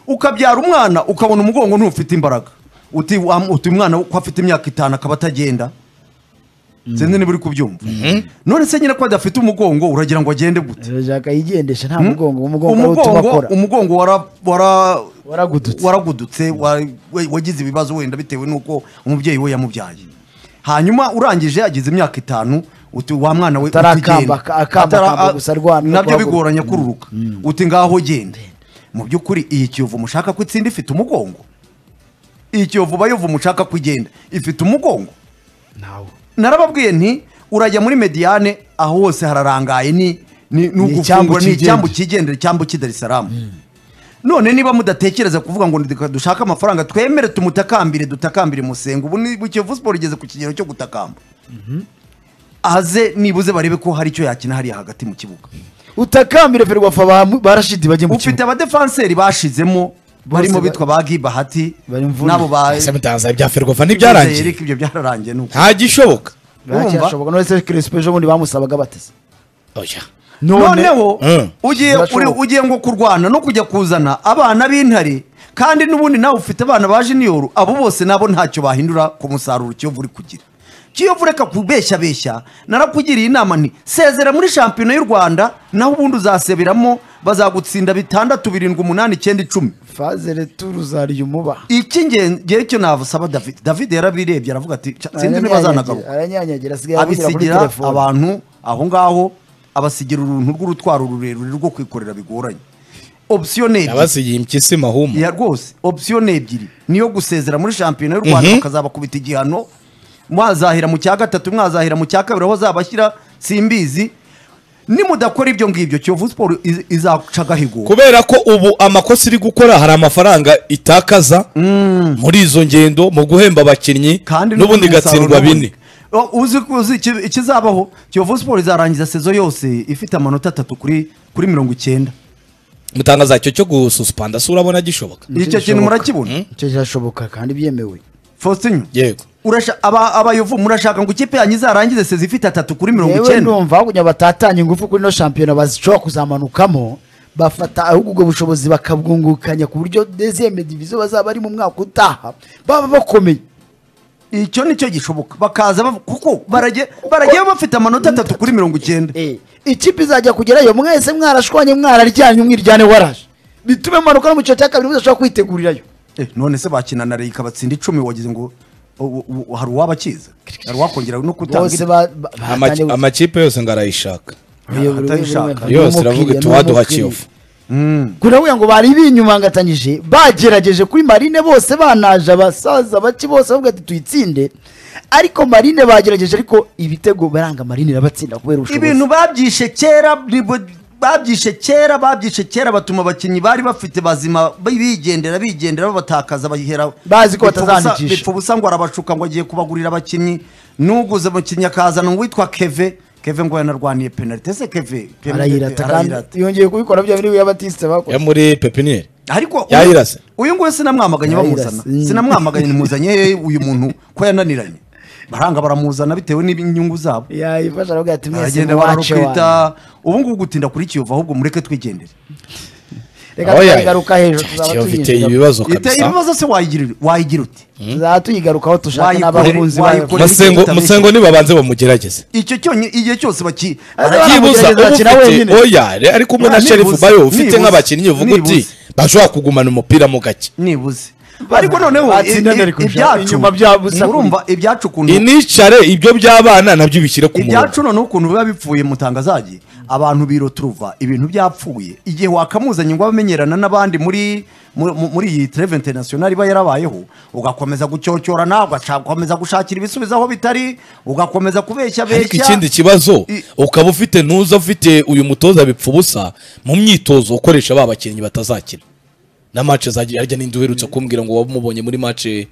ukabyara umwana ukabona umugongo ntufite imbaraga uti wa- uti umwana ko afite imyaka itanu akaba atagenda sinzi niba uri kubyumva none se nyine ko adafite umugongo uragira ngo agende gute turashaka yigendesha nta mugongo umugongo ari utuma umugongo akora umugongo wara- wara- Waragudutse. waragudutse wa- we- wagize ibibazo wenda bitewe n'uko umubyeyi we yamubyaye hanyuma urangije agize imyaka itanu uti wa mwana we Atarakamba- utigenda. aka- akamba- Atara- akamba gusa arwana no nabyo guhaguruka. bigoranye kururuka uti ngaho genda mu by'ukuri iyi kiyovu mushaka ko itsinda ifite umugongo iyi kiyovu bayovu mushaka ko igenda ifite umugongo Ntawo. narababwiye nti urajya muri mediyane aho hose hararangaye ni ni ni icyambu ugufungura ni kigendera. icyambu kigendera icyambu cy'i darisaramu none niba mudatekereza kuvuga ngo reka dushake amafaranga twemere tumutakambire dutakambire musenga ubu ni kiyovu siporo igeze ku kigero cyo gutakamba aze nibuze barebe ko hari icyo yakina hariya hagati mu kibuga utakambire ferwafa ba- barashidi bajye mu ufite kibuga abadefanseri bashizemo Bose barimo ba- bitwa ba gibahati Bari mvune. n'abo ba ese mutaza ibya ferwafa ntibyarangiye Eric, ibyo byararangiye ni uko nta gishoboka baracyashoboka none se crispo ejo bundi bamusabaga batese oya noneho Mm. ugiye uri- Birashoboka. ugiye ngo kurwana no kujya kuzana abana b'intare kandi n'ubundi nawe ufite abana ba jiniyoro abo bose nabo ntacyo bahindura ku musaruro kiyovu uri kugira kiyovu reka kubeshya beshya narakugiriye inama nti sezera muri shampiyona y'u rwanda naho ubundi uzaseberamo bazagutsinda bitandatu birindwi umunani icyenda icumi fazere turuzariye umuba icy'ingenzi cyo nabusaba david david yarabirebye aravuga ati "Ca- sinzi niba azanagaruka aranyanyagira asigaye avugira kuri abisigira telefone abantu aho ngaho abasigira uruntu rw'urutwaro rurerure rwo kwikorera bigoranye opsiyo ni ebyiri yabasigiye impyisi mahuma ya rwose opsiyo ni ebyiri niyo gusezera muri shampiyona y'u rwanda bakazabakubita igihano mwazahera mu cya gatatu mwazahira mu cya kabiri aho azabashyira simbizi nimudakora ibyo ngibyo kiyovu siporo iz- izaca agahigo kubera ko ubu amakosa iri gukora hari amafaranga itakaza muri izo ngendo mu guhemba abakinnyi n'ubundi n'umusaruro igatsindwa n'ubundi. bine O, uzi ko uzi iki- ikizabaho kiyovu siporo izarangiza sezo yose ifite amanota atatu kuri kuri mirongo icyenda mutangaza icyo cyo gususpanda se urabona gishoboka icyo kintu Gishoboka. murakibona icyo kirashoboka kandi byemewe faustin yego Urasha- aba- abayovu murashaka ngo ikipe yanyu izarangize sezi ifite atatu kuri mirongo yewe icyenda ndumva aho kugira batatanye ingufu kuri ino shampiyona bazishobora kuzamanukamo bafata ahubwo ubwo bushobozi bakabwungukanya ku buryo dezeme diviziyo bazaba bari mu mwaka utaha baba bakomeye icyo nicyo gishoboka bakaza bav- kuko barajye barajye bafite amanota atatu kuri mirongo icyenda Eh, ikipe izajya kugerayo mwese mwarashwanye mwararyanye umwiryane waraje bitume manuka no mu cyiciro cya kabiri muzashobora kwitegurirayo Eh, none se bakina na reka batsinda icumi wagize ngo o- o- o- hari uwabakiza hari uwakongera no bose kutanga ba- ba- Ama- bahatanye amakipe yose ngo arayishaka buri- buri- buri- atabishaka. buri- buri- yose buri- iravuga buri- iti buri- waduha buri- kiyovu kunavuga ngo bari binyumanganyije bagerageje kuri marine bose banaje abasaza bake bose bavuga ati tuyitsinde ariko marine bagerageje ariko ibitego baranga marine irabatsinda kubera ubushobozi ibintu babyishe kera nibo- babyishe kera babyishe kera batuma abakinnyi bari bafite bazima bigendera bigendera babatakaza bahera Bazi ko bipfa ubusa- batazandikisha. bipfa ubusa ngo arabashuka ngo agiye kubagurira abakinnyi n'uguze umukinnyi akazana uwitwa keve keve ngo yanarwaniye penalite ese keve penalite- arayirata kandi arayirata. yongeye kubikora bya biri ya batiste yo bakoze muri pepiniyeri ariko Yayirase. uyu nguyu sinamwamaganye Yayirase. bamuzana sinamwamaganye nimuzanye uyu muntu ko yananiranye baranga baramuzana bitewe n'inyungu zabo yayifasha aravuga ati mwese aragenda muwace wanyu bararukwita ubu ngubu gutinda kuri kiyovu ahubwo mureke twigendere reka Oya, tuyigaruka hejuru tuzaba Kiyovu iteye tuyinjira- ibibazo Ite- kabisa ibibazo se wayigira- wayigira ute tuzaba tuyigarukaho tushaka Wayikore- n'abakunzi bayo wayikore- Masengo- musengo nibabanze bamugerageze icyo cyonye igihe cyose baki Arabara- byibuza uba akina ufite wenyine. oya re- ariko umwe na Nibuze, sherifu bayo ufite nibuze, nk'abakinnyi uvuga uti nibuze. bashobora kugumana umupira mu gake nibuze ariko noneho i- Batsinda i- mbere kurusha ibyacu inyuma bya busa murumva ibyacu ukuntu inicare ibyo by'abana nabyo bishyire ku murongo ibyacu noneho ukuntu biba bipfuye mutangazagi abantu biroturuva ibintu byapfuye igihe wakamuzanye ngo abe amenyerana n'abandi muri mu- mu- muri iyi tereve interinasiyonari iba yarabayeho ugakomeza gucyocyorana ugakomeza gushakira ibisubizo aho bitari ugakomeza kubeshya ariko beshya ikindi kibazo I- ukaba ufite ntuza ufite uyu mutoza bipfa ubusa mu myitozo ukoresha ba bakinnyi batazakina na mace zagiye harya n'indi uherutse kumbwira ngo wamubonye muri mace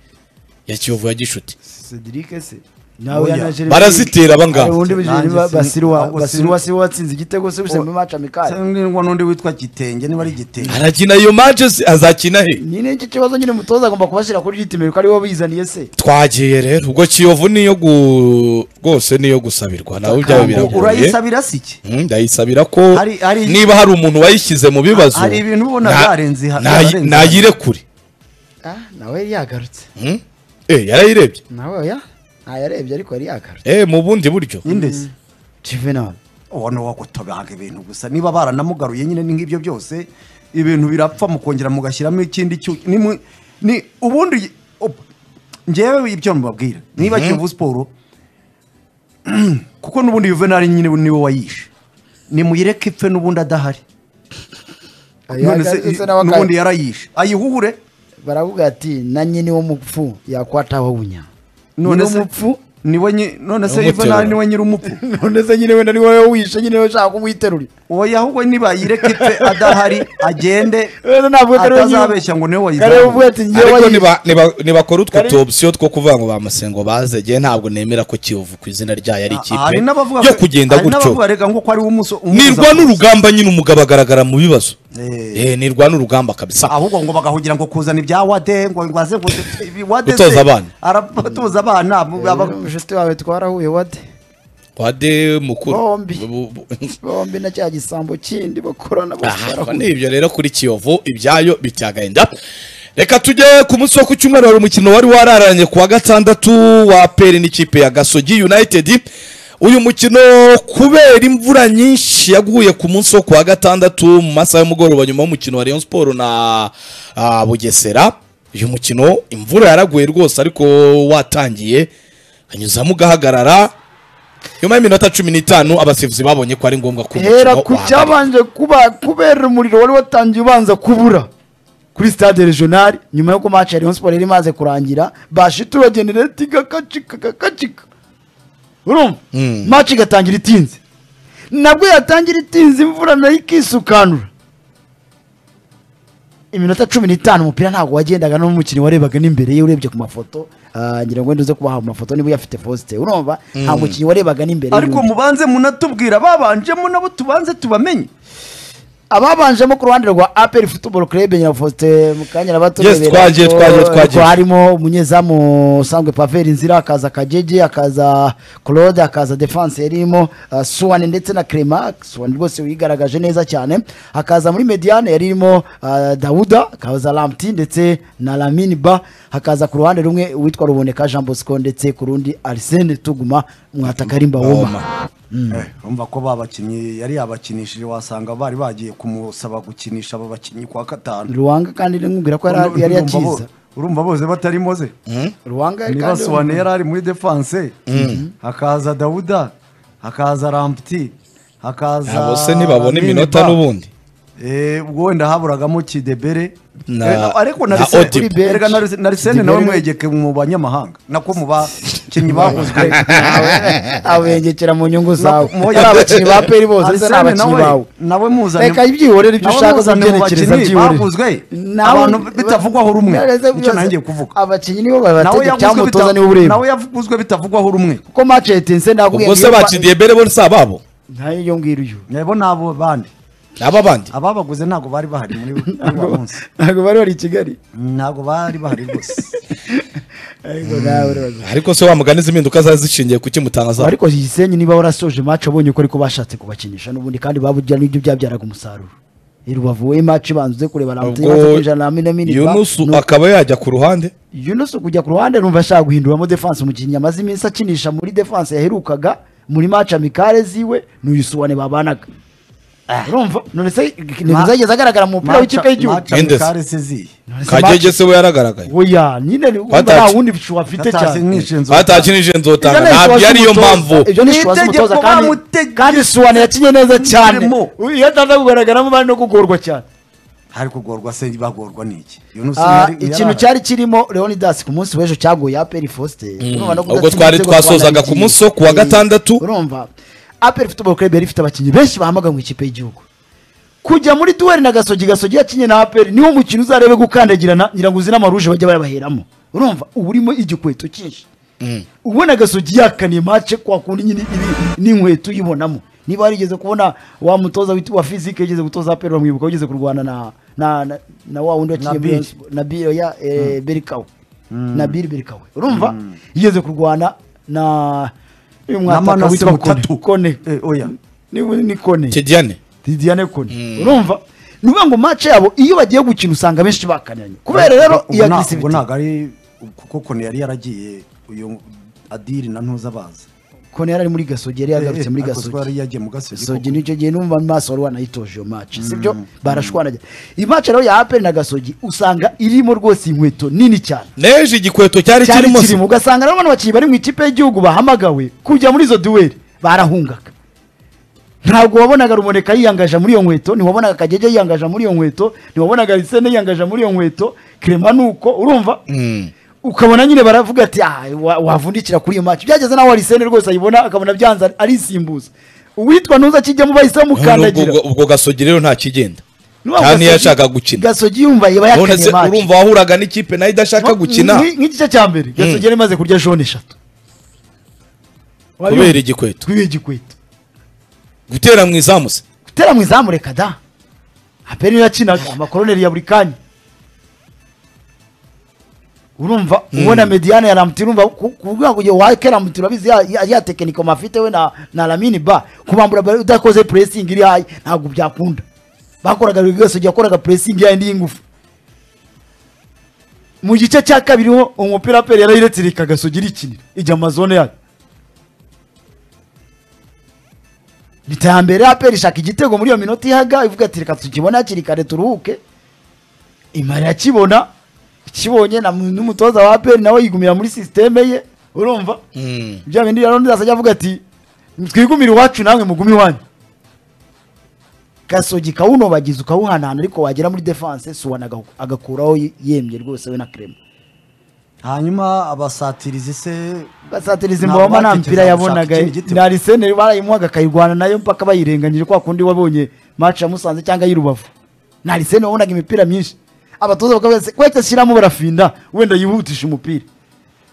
ya kiyovu ya gishuti Cedric se nawe Oya. yanaje barazitera abangaba ubundi Nanjye bijeni ba- sin- basiruwa ahubwo basiruwa sin- siwe watsinze igitego se bise muri match amical ngo n'undi witwa gitenge niba ari gitenge arakina iyo mace se- azakina he nyine iki kibazo nyine umutoza agomba kubashyira kuri ritimeri ko ariwo bizaniye se twagiye rero ubwo kiyovu niyo gu rwose niyo gusabirwa nawe byaba biragoye urayisabira si iki Mm, ndayisabira ko Hari- hari- niba hari umuntu wayishyize mu bibazo Hari ibintu ubona na- byarenze ha- nayi- byarenze. nayirekure ah nawe yari yagarutse Mm? Eh, yarayirebye nawe oya ntayarebye ariko yari yagarutse Eh, mu bundi buryo indese juvenal ubona wowe gutogaga ibintu gusa niba baranamugaruye nyine ni nk'ibyo byose ibintu birapfa mukongera mugashyiramo ikindi cyu ni mu- ni ubundi op- ngewe ibyo mubabwira niba kiyovu siporo kuko n'ubundi juvenali nyine niwe wayishe nimuyireke ipfe n'ubundi adahari none se yagarutse nawe aka- n'ubundi yarayishe ayihuhure baravuga ati na nyine w'umupfu yakwata wawunya none se umupfu niwe nyi- none se Numuterura. juvenali niwe nyiri umupfu none se nyine wenda ni wowe wishe nyine wowe ushaka kumwiterura oya ahubwo niba yireke ipfe adahari agende wenda ntabwo kariwe nyine- atazabeshya ngo niwe wayizamuye kariwe uvuga ati njyewe ariko wayishe. niba- niba- nibakora utwo Kari- tuopsiyo two kuvuga ngo ba masengo baze jye ntabwo nemera ko kiyovu ku izina ryayo ari ikipe hari n'abavuga yo ko- kugenda hari gutyo n'abavuga rega nk'uko ari umuso nirwana urugamba nyine umugabo agaragara mu bibazo Eh. Eh, nirwana urugamba kabisa ahubwo ngo bagahugira ngo kuzana ibya wade ngo ngo aze ngo ibi wade Gutoza se, abana. arabatoza abana mu- aba- inshuti wawe twarahuye wade wade mukuru Bombi. Bu- bu- bombi na cya gisambo kindi bakorana bose Aha, barahuye. ni ibyo rero kuri kiyovu ibyayo bityagahinda reka tujye ku munsi wo ku cyumweru hari umukino wari wararanye ku wa gatandatu wa peri n'ikipe ya gasogi united uyu mukino kubera imvura nyinshi yaguye ku munsi wo ku wa gatandatu mu masaha y'umugoroba nyuma y'umukino wa rayon sport na ah, bugesera uyu mukino imvura yaraguye rwose ariko watangiye hanyuzamo ugahagarara nyuma y'iminota cumi n'itanu abasifuzi babonye ko ari ngombwa ko umukino hera ku wahagarara. cyabanje kuba kubera umuriro wari watangiye ubanza kubura kuri stade regional nyuma y'uko match ya Rayon Sport yari imaze kurangira bashitura generate igakacika gakacika urumva match igatangira itinze nabwo yatangira itinze imvura nayo ikisukanura iminota cumi n'itanu umupira ntabwo wagendaga n'umukinnyi warebaga n'imbere ye urebye ku mafoto ah, ngira ngo nduze kubaha amafoto niba uyafite Faustin urumva nta mukinnyi warebaga n'imbere ariko y'undi. mubanze munatubwira babanjemo nabo tubanze tubamenye ababanjemo ku ruhande rwa aperi futuboro kurebe nyina faustin mukanya Yes, twagiye, twagiye, twagiye. harimo umunyezamu usanzwe paveri nzira akaza kagege akaza claude akaza defense yarimo uh, suwane ndetse na crema suwane rwose wigaragaje neza cyane hakaza muri mediane yarimo uh, dawuda akaza lamti ndetse na lamini ba hakaza ku ruhande rumwe uwitwa ruboneka jean bosco ndetse ku rundi arsene tuguma mwatakarimba woma Eh, urumva ko babakinnyi yari yabakinishije wasanga bari bagiye kumusaba gukinisha aba bakinnyi kwa gatanu ruwanga kandi nkubwira ko yari yari Urumva bo- yakiza urumva bose batarimo ze ruwanga niba kandi- soane yari ari muri defanse hakaza dawuda hakaza rampti hakaza Abo se ntibabona Lamine iminota Ba. n'ubundi Eh, ubwo wenda haburagamo kidebere Na- Eh, ariko na na Arsene- Odibe. Odibe, erega na Arsene- na Arsene nawe Kidebere. mwegeke mu banyamahanga nako mu bakinnyi bakozwe abengekera mu nyungu zawe Nako- mu- ari abakinnyi ba peri bose ndetse ni Arsene abakinnyi nawe- bawe nawe muzanye reka byihorere ibyo nawe ushaka muzanye mu uzabyerekereza bakinnyi byihorere baguzwe, Nawe- abantu bitavugwaho rumwe Byareze nicyo byose. nanjye kuvuga abakinnyi nibo nawe babategeka yaguzwe cyamutoza bita- niwe ureba nawe yaguzwe bitavugwaho rumwe kuko match ya etense ndakubwiye ubwo se bakidiyebere bo si ababo ntayo ngiyo uyu ntebo n'abo bandi ni ab'abandi ababaguze ntabwo bari bahari muri muri uwo munsi ntabwo bari bari i kigali ntabwo bari bahari rwose ariko nawe urabaza ariko se wa mugani izi mpinduka zari zishingiye ku Gusa kimutangaza ariko Gisenyi niba warasoje match abonye uko ariko bashatse kubakinisha n'ubundi kandi babugira n'ibyo byabyaraga umusaruro I Rubavu we match banzuze kureba na ubwo Mutima kujana na mine mine yunusu akaba yajya ku ruhande Yunus kujya ku ruhande numva ashaka guhinduramo defense umukinnyi amaze iminsi akinisha muri defense yaherukaga muri match amicale ziwe n'uyusuwane babanaga urumva none se ntibizageza agaragara mu mupira w'ikipe y'igihugu match- Mendes. karesezi None se match- kagege se we yaragaragaye oya nyine ni- urumva Batashye. nta wundi bushu afite atashye cyane nk'ishinzwe batakinije nzotanga Ibyo ni ntabyo ishobozi ariyo y'umutoza. mpamvu Ibyo ni ishobozi Itegeko y'umutoza kandi- bamutegetse. kandi suwane yakinye neza cyane Birimo. iyo ataza kugaragaramo bari no kugorwa cyane hari kugorwa se bagorwa n'iki Yunus Ah, ntiyari- ikintu ntiyari- cyari kirimo leonidas ku munsi w'ejo cyaguye aperi fosite urumva no ubwo kudatsinda twari ibitego twasozaga Rwanda ku munsi wo ku wa bigiye. gatandatu. urumva aperi futuboro club yari ifite abakinnyi benshi bahamaga mu ikipe y'igihugu kujya muri duweri na gasogi gasogi yakinye na aperi niwo mukino uzarebe gukandagirana ngira ngo uzi n'amaruje bajya bayabaheramo urumva uba urimo igikweto cyinshi ubona gasogi yakaniye mace kwa kundi nyine iri n'inkweto uyibonamo niba warigeze kubona wa mutoza wit- wa fizike yigeze gutoza aperi bamwibuka wigeze kurwana na na na, na wa wundi wakinnye Nabil. Rayon Sport- na biro ya eh, berikawe na biri berikawe urumva yigeze kurwana na uyu mwataka Manase witwa Kone. Mutatu. kone Eh, oya ni ni kone kediane Didiane Kone urumva ni ukuvuga ngo match yabo iyo bagiye gukina usanga benshi bakaniranye kubera rero Ubwo iyo nta- ubwo agresivity ntabwo ari kuko kone yari yaragiye uyu adiri na ntuza baza kone yari ari muri gasogi yari yagarutse muri Eh, eh, Gasogi gasogi yari yagiye mu gasogi gasogi koko. nicyo gihe numva mu maso wari wanayitoje iyo match sibyo barashwanajya iyi match rero ya aperi na gasogi usanga irimo rwose inkweto nini cyane n'ejo igikweto cyari cyari kirimo se kirimo ugasanga rero bano bakinnyi bari mu ikipe y'igihugu bahamagawe kujya muri izo duweri barahungaga ntabwo wabonaga rumoneka yiyangaje muri iyo nkweto ntiwabonaga kagege yiyangaje muri iyo nkweto ntiwabonaga lisene yiyangaje muri iyo nkweto kirema ni uko urumva Mm. ukabona nyine baravuga ati "Ah, wa- wavundikira kuri iyo match byageze naho lisene rwose ayibona akabona byanze arisimbuza uwitwa ntuza akijyamo bahise Ubwo- bamukandagira ubwo- ubwo gasogi rero nta kigenda N'uwo cyane iyo Gasogi- yashaka gukina gasogi yumva yaba none yakanye se match urumva wahuraga n'ikipe nayo idashaka Nko- gukina nk'i- nk'igice cya mbere gasogi yari imaze kurya jone eshatu kubera igikweto twiwe igikweto gutera mu izamu se gutera mu izamu reka da aperi niyo yakinaga amakoroneri ya buri kanya urumva ubona mediyane ya ramuti urumva ku- kuvuga ngo igihe wake ramuti urabizi ya- ya- ya tekiniko mafite we na na lamini ba kubambura bari udakoze puresingi iri hayi ntabwo byakunda bakoraga buri wese yakoraga puresingi yayo y'ingufu mu gice cya kabiri ho umupira aperi yarayiretse reka gasogi irikinira ijya mu mazone yayo leta ya mbere aperi ishaka igitego muri iyo minota ihaga ivuga ati reka tukibona hakiri kare turuhuke imara irakibona ikibonye na- n'umutoza wa aperi nawe yigumira muri sisiteme ye urumva Mm. bya bindi rero ndazajya avuga ati twigumire iwacu namwe mugume iwanyu gasogi kawunobagiza ukawuhanahana ariko wagera muri defense suwana aga- agakuraho ye- yemye rwose we na krema hanyuma abasatirizi se basatiriza Ntabwo imbabama nta batekereza mupira gushaka yabonaga ikindi gitego. na arisene barayimuhaga akayirwana nayo mpaka bayirenganyije kwa kundi wabonye match ya musanze cyangwa y'urubavu na arisene wabonaga imipira myinshi abatoza bakavuga ati kwete shyiramo barafinda wenda yihutisha umupira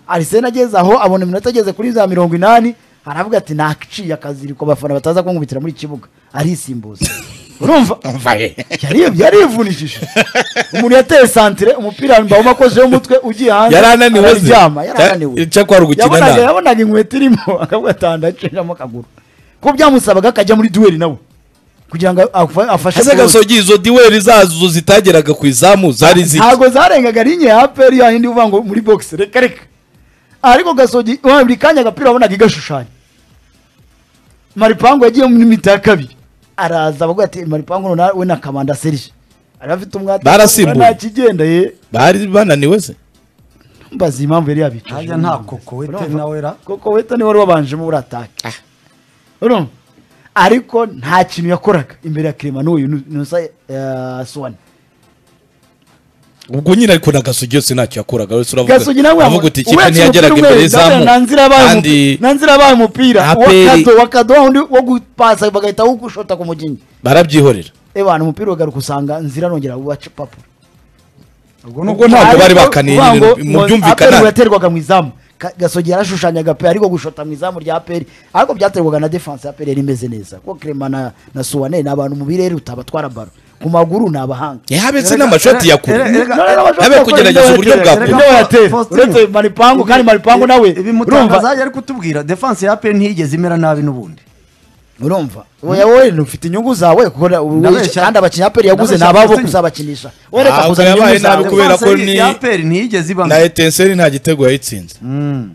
arisene ageze aho abona iminota ageze kuri za mirongo inani aravuga ati naciye akaziriko abafana bataza kunkubitira muri iki kibuga arisimbuza urumva yari yarivunishije umuntu yateye santire umupira mbawuma akozeho umutwe ugiye hanze Yari ananiwe se? araryama yari ananiwe Ya- icyakora gukina Yabonaga- nabi. yabonaga inkweto irimo akavuga atanda acishamo akaguru kuko byamusabaga akajya muri duweri nawe kugira ngo afa- afashe ese bose. gasogi izo duweri zazo zitageraga ku izamu zari ziki ntabwo zarengaga rinye ya aperi yayindi uvuga ngo muri bogisi reka reka ariko gasogi wa- buri kanya agapira wabonaga igashushanya maripangu yagiye muri mita ya kabiri araza bavuga ati maripangu na- we na kamanda serije ari afite umwati Barasimbuye. kigenda ye bari bananiwe se mbaza impamvu yari yabicaje hajya nta kokowete Urumva? nawera koko weta niwe wari wabanjemo muri atake urumva ariko nta kintu yakoraga imbere ya kirema n'uyu nusa suwani ubwo nyine ariko na gasugi yose ntacyo yakoraga wese uravuga gasugi nawe avuga uti ikipe ntiyageraga imbere y'izamu kandi nanzira abaye umupira APR wakado wakado wa wundi wo gupasa bagahita wugushota ku mugingi barabyihorera ebana umupira uragaruka usanga nzira nongera waca papuro ubwo ntabwo bari bakaniye ibintu mu aperi byumvikana yaterwaga mu izamu Ka- gasogi yarashushanyaga pe ariko gushota mu izamu rya aperi ariko byaterwaga na defanse ya aperi yari imeze neza kuko kirema na, na suwane ni abantu mu bireruta batwara baro ku maguru ni abahanga yahabetse n'amashoti ya kure Erega- No, no, no, bashobora Abe gukora kugerageza ibyo uburyo batera, bwa ibyo kure. batera. Faustino. uretse maripangu kandi maripangu nawe urumva bimutangaza ari kutubwira defanse ya pe ntiyigeze imera nabi n'ubundi urumva oya wowe ufite inyungu zawe kuko na- ubu- Ndabeshya. kandi abakinnyi aperi yaguze ni Ndabeshya, ababo Faustino. kuzabakinisha wowe reka Ah, ubwo kuzana yabaye inyungu zawe nabi kubera- Defanse ko ni- ya pe ntiyigeze iba na etenseri nta gitego yayitsinze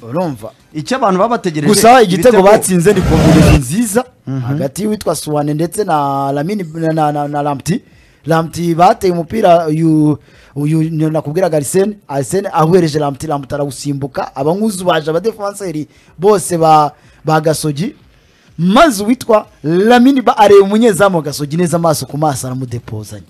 urumva icyo abantu baba bategereje gusa igitego batsinze ni kombinezi nziza hagati y'uwitwa suwane ndetse na lamini na, na, na, na lamti lamti bateye umupira uyu uyu nakubwiraga arisene arisene ahuhereje lamti lamti arawusimbuka abankuzu baje abadefanseri bose ba ba gasogi maze uwitwa lamini ba areba umunyezamu wa gasogi neza amaso ku maso aramudepozanya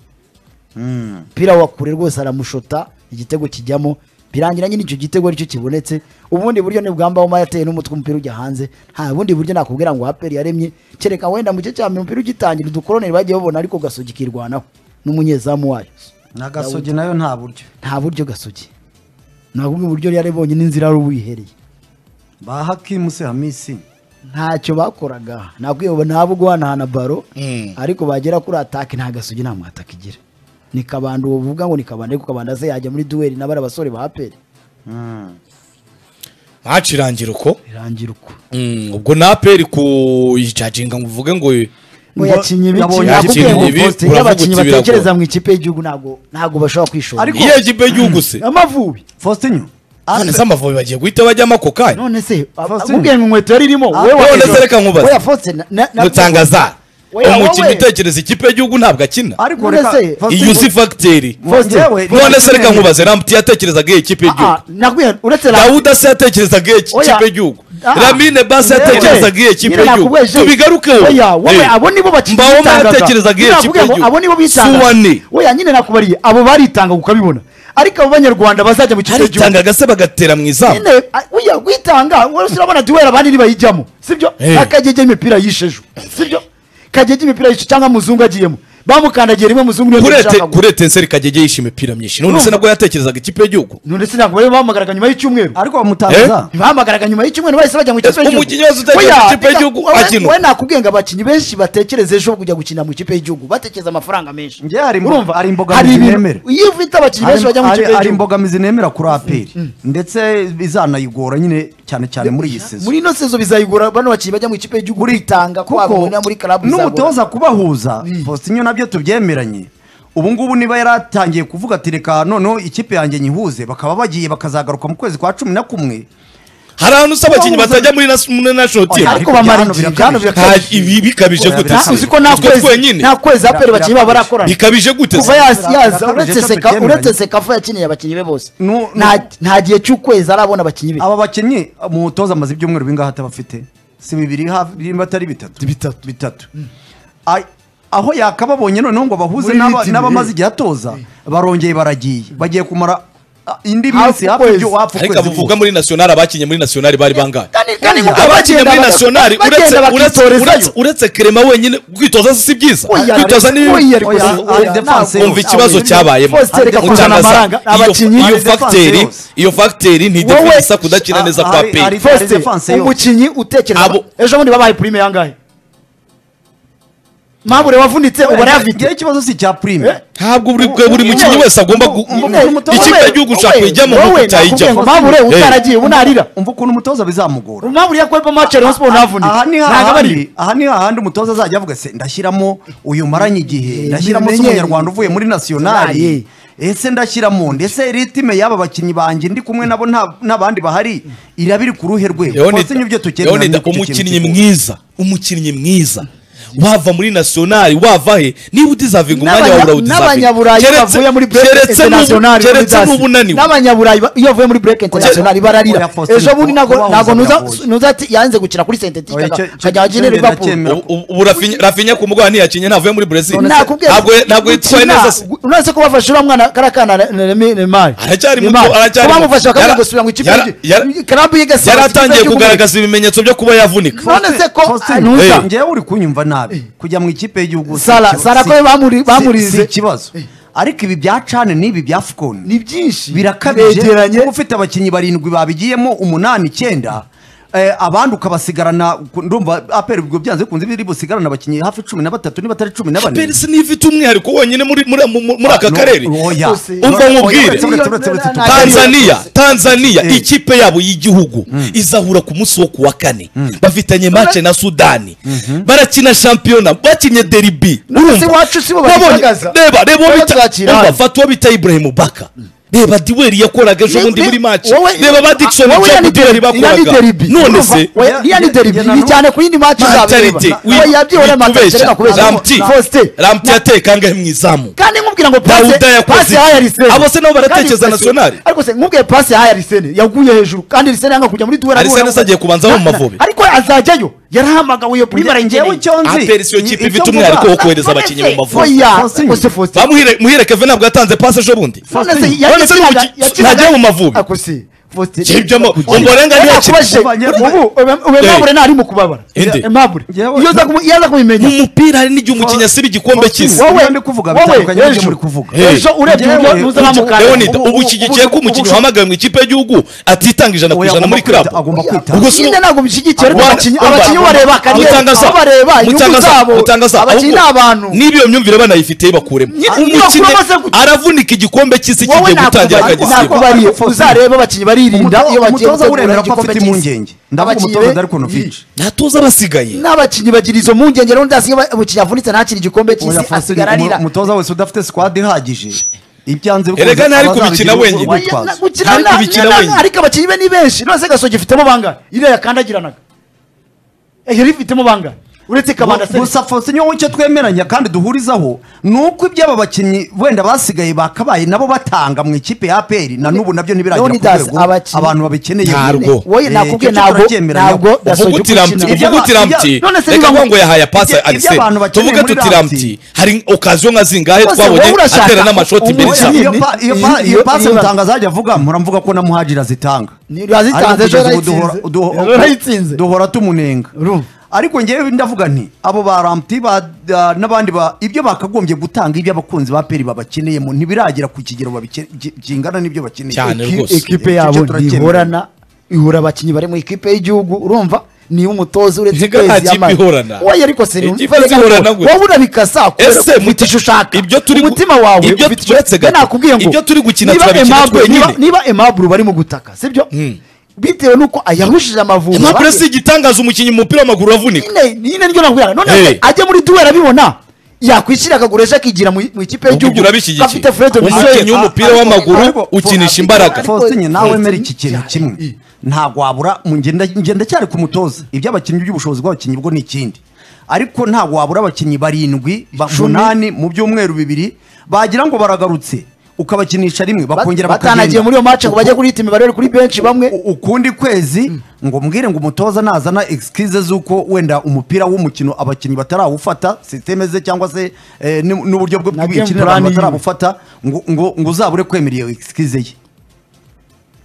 umupira wa kure rwose aramushota igitego kijyamo birangira nyine icyo gitego aricyo kibonetse ubundi buryo ni bwambawoma yateye n'umutwe umupira ujya hanze nta bundi buryo nakubwira ngo aperi yaremye kereka wenda mu gice cya mbere umupira ugitangira udukoroneri bagiye babona ariko gasogi kirwanaho n'umunyezamu wayo na gasogi nayo nta buryo nta buryo gasogi ntabwo ubwo buryo yari abonye n'inzira yari wihereye ba hakimu se hamisi ntacyo bakoraga ntabwo ntabwo guhanahana baro Mm. ariko bagera kuri atake nta gasogi nta mwataka igira ni kabanda uwo uvuga ngo ni kabanda ariko kabanda se yajya muri duweri n'abari abasore ba aperi Mm. ntacirangira uko birangira uko Mm, ubwo na peri kuyicaginga ngo uvuge ngo ngo yakinye ibiki Yabonye nakubwiye yakinye ngo ibi, Faustin, iyo uravuga abakinnyi uti biragora. batekereza mu ikipe y'igihugu ntabwo ntabwo bashobora kwishora Ariko- iyo kipe y'igihugu se amavubi faustinyo none Ape- se amavubi bagiye guhita bajyamo ako kanya none se Faustin. akubwiye ngo inkweto yari irimo Ah, none se reka nkubaze. oya fotse mutangaza Oya, wowe. umukinnyi utekereza ikipe y'igihugu ntabwo akina ariko None reka se- iyi Faustin, uzi fagiteri Faustin, Yewe, none se reka Faustin, nkubaze rambuti yatekerezaga iyi kipe y'igihugu nakubwiye uretse la- dawuda se yatekerezaga iyi Oya. kipe y'igihugu Ah. ramine base Yewe. yatekerezaga iyi kipe Nyine y'igihugu nakubwiye, tubigarukeho oya wowe Eh. abo nibo bakinnyi Mbaho bitangaga. yatekerezaga iyo Nyine kipe nakubwiye ngo y'igihugu. abo nibo bitangaga Suwane. oya nyine nakubariye abo baritanga ukabibona ariko abo banyarwanda bazajya mu kipe y'igihugu aritangaga se bagatera mu izamu nyine a- uya witanga wowe urabona duhera abandi ntibayijyamo sibyo Eh. akagege imipira yishejo sibyo kagege imipira yishejo cyangwa muzungu agiyemo bamukandagiye rimwe muzungu niyo kurete yashaka gukora. kurete nseri kagege yishe imipira myinshi none se Urumva. nabwo yatekerezaga ikipe y'igihugu none se ntabwo bari bahamagaraga nyuma y'icyumweru ariko bamutangaza bahamagaraga nyuma y'icyumweru bahise bajya mu ikipe y'igihugu Umukinnyi wese utekereza Oya, ku ikipe y'igihugu wowe- akina. wowe nakubwiye ngo abakinnyi benshi batekereza ejo kujya gukinira mu ikipe y'igihugu batekereza amafaranga menshi Njye hari imbo- urumva hari hari imbogamizi nemera. ibintu iyo ufite abakinnyi benshi bajya mu Hari- ikipe hari y'igihugu imbogamizi nemera kuri aperi ndetse bizanayigora nyine cyane cyane muri iyi sezo muri ino sezo bizayigura bano bakinnyi bajya mu ikipe y'igihugu bitanga ko babona muri karabu n'umutoza kubahuza faustinyo nabyo tubyemeranye ubu ngubu niba yaratangiye kuvuga ati reka noneho ikipe yanjye nyihuze bakaba bagiye bakazagaruka mu kwezi kwa cumi na kumwe hari ahantu usaba abakinnyi batajya muri nas- muri national team ariko bamara Ariko igihe byano byano Ha, birakabije ibi bikabije Oya, gute birakabije. se? uzi ko nta Utwo kwezi twenyine nta kwezi aperi Bira- abakinnyi babo barakorana bikabije gute kuva se? yas- yaza Birakabije, uretse cyo seka tubyemeranye. uretse sekafu yakiniye abakinnyi be bose Nu- Nta- nu- nta gihe cy'ukwezi arabona abakinnyi be aba bakinnyi umutoza amaze ibyumweru bingahe atabafite si bibiri hafi nimba atari bitatu bitatu bitatu Ay- aho yakababonye noneho ngo bahuze Muri n'aba- iyi timu, n'abamaze igihe atoza barongeye baragiye bagiye kumara ah, indi Hafi minsi hafi ukwezi. ibyo hafi ariko ukwezi abavuga muri national abakinnye muri national bari bangahe Kandi- kandi ngo abakinnye muri baga- national bagenda uretse uretse bakitorezayo. uretse uretse kerema wenyine kwitoza si byiza Oya, kwitoza ni bibi. oya, ariko Oya, si- oya, ari defense ntabwo- umva ikibazo Oya, cyabayemo Faustin, reka kuzana Mutangaza, amaranga, iyo- abakinnyi, iyo defense facteri yose. iyo facteri Wowe- ntidefensa kudakina neza Ah, kwa hari- peri hari- Faustin, defense yose. umukinnyi utekereza Abo- ejo bundi babaye prime yangahe mabure wavunitse ubona ngira yafite ikibazo si icya prime Eh? ntabwo buri buri mukinnyi wese agomba gu- Umutoza- umutoza- ikipe y'igihugu ushaka kuyijyamo nk'uko utayijyamo mabure Eh. utaragiye ubu narira umva ukuntu umutoza bizamugora mabure yakorepa mace rayon sport ntavunitse aha ni ntabwo aba ari hahandi aha ni hahandi umutoza azajya avuga se ndashyiramo uyu maranye igihe Eh, ndashyiramo se bimenyeri. umunyarwanda uvuye muri Aye. nasiyonari ese ndashyiramo ndetse ritime y'aba bakinnyi banjye ndi kumwe nabo nta- n'abandi bahari iraba iri ku ruhe rwego Leonida- Faustin, ibyo Leonida, tukenera ni uko icyo kintu umukinnyi kigora. mwiza umukinnyi mwiza wava muri nasiyonari wava he niba udizavinga umwanya wawe N'abanya- urawudizavinga n'abanyaburayi bavuye muri break international keretse Leaders. n'ubunani n'abanyaburayi ba- iyo bavuye muri break international bararira Oya, Faustin, ejo bundi ntabwo kuba ntabwo wahuzaga nuza biragoye. nuza ati yanze gukina kuri sentetika Oya, icyo- icyo- akajya ahakinira icyo ngenda liverpool cyemera. ubu ubu Rafinha- Rafinha ku mugwa ntiyakinye ntavuye muri Brazil None se- ntabwo ntabwo yitwaye gukina- neza se gu- uretse ko bafashe uriya mwana kariya kana Ne- Ne- Ne- Neymar Aracyari muto, Neymar. aracyari Ko muto. bamufashe bakajya Yara- gusubira mu ikipe yara- yara- y'igihugu. Karambu yigasiba yari mu kipe atangiye y'igihugu. kugaragaza ibimenyetso byo kuba yavunika none se ko Faustin, ntuza ngewe uri kunyumva nabi kujya mu ikipe y'igihugu si Sara- ikibazo. Sara ko Si- bamuri- si- bamurize. si ikibazo ariko ibi bya cane n'ibi bya fukoni ni byinshi birakabije biregeranye kuba ufite abakinnyi barindwi babigiyemo umunani icyenda eh, abandi ukabasigarana ku- ndumva apera ubwo byanze bikunze biri busigarane abakinnyi hafi cumi na batatu niba atari cumi na bane Chapelle nifite umwihariko wonyine muri muri- muri- muri aka No, karere oya. Ose. Umva nkubwire. Uretse- uretse- uretse- uretse- Tanzania. tanzania tanzania Eh. ikipe yabo y'igihugu izahura ku munsi wo ku wa kane bafitanye mace na sudani barakina shampiyona bakinnye deribi None se Urumva? iwacu si bo Wabonye- babigaragaza? reba reba uwo Baba bita- twakira umva, hano. fata uwo bita ibrahimu baka reba diweri yakoraga ejo bundi Ni- muri mace wowe- reba ba dikisoni wowe iriya ni diweri deribi- iriya ni bakoraga deribi. none Urumva? se Oya, iriya ni Ya- deribi ya- ya- iri cyane ku yindi match uzabireba. matarite Oya, byibura matarite, reka kubeshya. ramti Faustin, ramti yatekangahe mu izamu kandi nkubwira ngo Dawuda pase yakoze pase yahaye iki? Arsene Abo se nabo baratekereza Kandi- nationali? ariko se nkubwiye pase yahaye Arsene yaguye hejuru kandi Arsene yanga kujya muri duwera Arsene se agiye kubanzaho mu Mavubi. ariko azajyayo yarahamagawe iyo prime ngewe arayingeneye icyo nzi Aperi siyo kipe icyo ifite mvuga- umwihariko wo kohereza abakinnyi mu mavubi oya Faustin. ose Faustin bamuhire muhire keve ntabwo yatanze pasi ejo bundi none None se yakinaga- ntabwo- yakinaga- ntajya mu Mavubi? Ako se, Faustin. Ibyo mo- Oya, Ombolenga niyo yakina. nakubajije, ubu ube- ube Eh. Mabure ntari mu kubabara Inde. Mabure. Yewe- iyo uza kumu- iyo aza kubimenya mu mupira hari n'igihe umukinnyi asiba igikombe cy'isi Ibyo wowe ndi kuvuga wowe, bitandukanye n'ibyo ejo- muri kuvuga. ejo urebye Yewe, uburyo nuza ubu- bamukanda leonida ubu- ubu ushyigikiye ko ubu- umukinnyi ubu- uhamagawe mu ikipe y'igihugu atitanga ijana ku Oya, ijana agomba muri kwita- klabu agomba kwita. ubwo si nyine ntabwo bishyigikiye ariko Rwanda- abakinnyi Rwanda- abakinnyi bareba kariyeri Mutangaza. aho bareba inyungu Mutangaza, zabo Mutangaza, abakinnyi ni ahubwo abantu niba iyo myumvire banayifite bakuremo Ni- umukino niyo kuba amaze gukina. aravunika igikombe cy'isi wowe kigiye gutangira nakubari- akagisiba nakubariye Faustin. uzarebe abakinnyi baririnda Umutoza- iyo bagiye umutoza gutegura uremera ko igikombe afite cy'isi. impungenge. Ndavuga Abakinnyi umutoza be- dore ukuntu Fitch. ntatoza abasigaye n'abakinnyi bagira izo mpungenge rero ndazi iyo umukinnyi avunitse ntakiri igikombe Oya, cy'isi Faustin, asigara arira umu- umutoza wese udafite squad ihagije ibyanze bikunze Erega ntari abazabigira kubikina uko- wenyine. uko Oya, Oya, bitwaza. na- gukina Ariko na- bikina na- wenyine. ariko abakinnyi be ni benshi none se gasogi ifitemo bangahe iriya yakandagiranaga Eh, yari ifitemo bangahe uretse kabanda se gusa Faustin wowe icyo twemeranya kandi duhurizaho ni uko iby'aba bakinnyi wenda basigaye bakabaye nabo batanga mu ikipe ya APR na n'ubu nabyo ntibiragera ku Leonidas, rwego abakinnyi- abantu babikeneye Ntabwo. wowe Eh, icyo nakubwiye ntabwo turabyemeranya. ntabwo uvuga uti gasogi ramti gukina Ibyo- uvuga uti ibyo- ramti none se reka niba- ngo ngo yahaye apasi ibyo- ibyo arisene abantu bakeneye tuvuge muri tuti Ramti. ramti hari okaziyo nka zingahe Bose twabonye wowe urashaka atera n'amashoti imbere umukinnyi- cyane Iyo pa- iyo pa- Iyo- iyo iyo- pasi mutangaza ajya avuga mpora mvuga ko na muhajira zitanga Ni- yazitanga, Ariko ejo kugeza ubu duhora- yarayitsinze. duho- Ejo yarayitsinze. duhora tumunenga Urumva? ariko ngewe ndavuga nti abo ba ramti ba- da- n'abandi ba ibyo bakagombye gutanga ibyo abakunzi ba peri babakeneyemo ntibiragera ku kigero babike- gi- kingana n'ibyo bakeneye Cyane. Iki- rwose. Icyo ikipe yabo turacyemera. ntihorana ihura abakinnyi bari mu ikipe y'igihugu urumva niba umutoza uretse Ntiga nta kipe ihorana. wowe ariko se Ikipe urumva reka zihorana ngo- gwe. wowe urabikasa kubera Ese ko ufite muti- icyo ushaka ibyo turi gu- umutima wawe ibyo ufite- turetse gato. Njye nakubwiye ngo Ibyo turi gukina niba turabikina Aimable- twenyine. niba- niba emaburu bari mu gutaka sibyo bitewe n'uko ayahushije amavubi impapuro si igitangaza umukinnyi mu mupira w'amaguru uravunika nyine nyine ryo nakubwira none Hey. se ajya muri duwera abibona yakwishyira akagurisha akigira mu mu ikipe ubwo y'igihugu ibyo urabishyigikiye gafite Fred umukinnyi Misoye w'umupira Ariko- w'amaguru ariko- ukinisha imbaraga ariko- Faustin nawe Ariko- wemera iki kintu kimwe ntabwo wabura mu ngenda ngenda cyari ku mutoza iby'abakinnyi by'ubushobozi bw'abakinnyi bwo ni ikindi ariko ntabwo wabura abakinnyi barindwi ba- Icumi. umunani mu byumweru bibiri bagira ngo baragarutse ukabakinisha rimwe bakongera batanagiye muri iyo match ngo bajye kurita imibare bari kuri benshi bamwe U- ukundi kwezi ngo mbwire ngo umutoza nazana excuse z'uko wenda umupira w'umukino abakinnyi batarawufata sisiteme ze cyangwa se eh, n'u- n'uburyo bwo Na game bw'imikino plan abantu yiwe. batarawufata ngo ngo ngo uzabure kwemera iyo excuse ye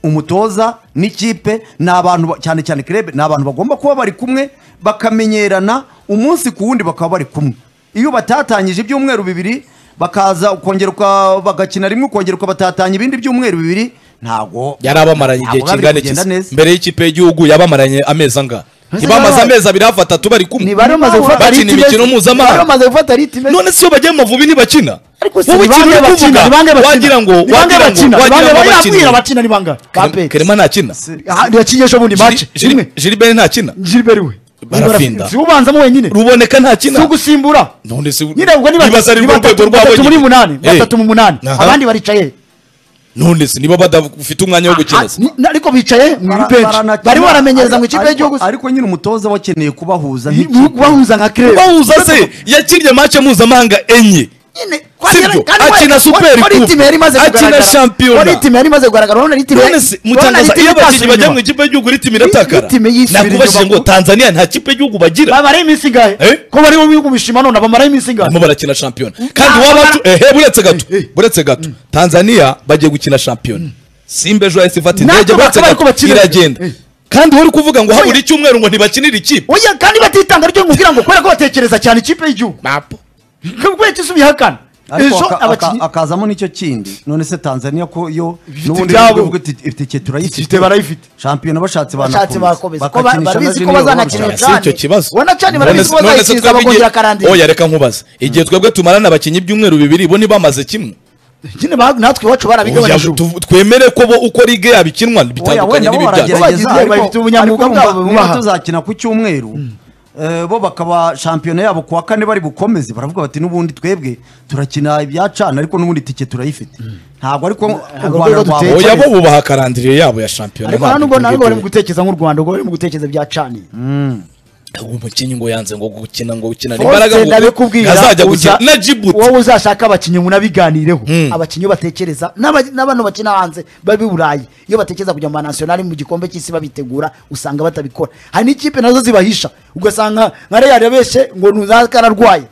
umutoza n'ikipe ni abantu ba- cyane cyane kirebe ni abantu bagomba kuba bari kumwe bakamenyerana umunsi ku wundi bakaba bari kumwe iyo batatangije ibyumweru bibiri bakaza ukongera uka- bagakina rimwe ukongera ukabatatanya ibindi byumweru bibiri ntago yari abamaranye igihe Ntabwo kingana bari kugenda iki neza. mbere y'ikipe y'igihugu yabamaranye amezi angahe Ntibamaze- ntibamaze amezi abiri hafi atatu bari kumwe ntibari bamaze gufata bakina riti imikino besi- mpuzamahanga. ntibari bamaze gufata riti besi- none se iyo bagiye mu mavubi ntibakina ariko si wowe ni ikintu bangahe uri kuvuga bakina ni bangahe bakina wagira ngo ni bangahe wagira ngo bakina ni wagira bangahe ngo bakina bakina bakina ni bangahe kerema ntakina ntiyakinyeje bundi match imwe jiriberi ntakina Gilbert we Barafinda. si ubanzamo wenyine ruboneka ntakina si ugusimbura none se nyine ubwo ni nibaza batatu ari ni mu rwego batatu rwabo batatu muri nyine. munani Eh. batatu mu munani Aha. abandi baricaye none se niba badafite umwanya wo gukina se Ni- ariko bicaye mu Bara- ibenshi baranakina. bari baramenyereza mu ikipe Ariko- y'igihugu se. ariko nyine umutoza wakeneye kubahuza Mu- nk'ikipe bahuza nka kirebe bahuza se yakinnye match mpuzamahanga enye Sibyo, akina Super Coupe, itime yari imaze akina kugaragara Shampiyona. wari itime yari imaze kugaragara urabona ari itime none se mutangaza iyo abakinnyi bajya mu ikipe y'igihugu iri timu iratakara Iyi timu yisubira nakubajije inyuma. ngo tanzania nta kipe y'igihugu bagira bamaraye iminsi ingahe Eh? ko bari mu bihugu bishima none bamaraye iminsi ingahe barimo barakina shampiyona kandi Ah, waba bara- ehe buretse gato buretse gato tanzania bagiye gukina shampiyona simba ejo yahise ifata Natwe indege buretse bakaba ariko gato bakina ejo. iragenda Eh. kandi wari kuvuga ngo habura icyumweru ngo ntibakinire ikipe oya kandi batitanga ryo nkubwira ngo kubera ko batekereza cyane ikipe y'igihugu kubera ko ubihakana ariko ejo aka- abakinnyi aka- akazamo nicyo kindi none se tanzania ko yo Ifite n'ubundi ibyabo. bivuga iti- itike turayifite Ifite, barayifite. shampiyona bashatse bashatse banakomeza bakomeza ko ba- Bakakinisha barabizi na ko junior bazanakinira world Si icyo cyane kibazo ubona cyane None barabizi se- ko none se bazayikinza twebwe igihe- bakongera karandira oya reka nkubaze igihe twebwe tumarana abakinnyi ibyumweru bibiri bo ntibamaze kimwe nyine ba- natwe iwacu Oya, barabigabanije ubu. tu- twemere ko bo uko ligue yabo ikinwa Oya, bitandukanye wenda bo n'ibibyago bagize baragerageza igihe bafite ariko ubunyamwuga ariko bwabo niba- bubaha. niba tuzakina ku cyumweru eh, bo bakaba shampiyona yabo kuwa kane bari bukomeze baravuga bati n'ubundi twebwe turakina ibyacana ariko n'ubundi itike turayifite ntabwo ariko u urwego Rwanda duteye rwaba- cyane. oya bo bubaha karandiriye yabo ya shampiyona ariko ntabwo hano ubwo ibyo ntabwo bari mu ngibyo. gutekereza nk'u rwanda ubwo bari mu gutekereza byacaniye uwo mukinnyi ngo yanze ngo gukina ngo gukina ni imbaraga Forse ngo ndabikubwira azajya uza- gukina na jibuti wowe uzashaka abakinnyi munabiganireho abakinnyi iyo batekereza n'aba- n'abantu bakina hanze babi burayi iyo batekereza kujya mu manasiyonari mu gikombe cy'isi babitegura usanga batabikora hari n'ikipe nazo zibahisha ugasanga nka real yabeshye ngo ntuzake ararwaye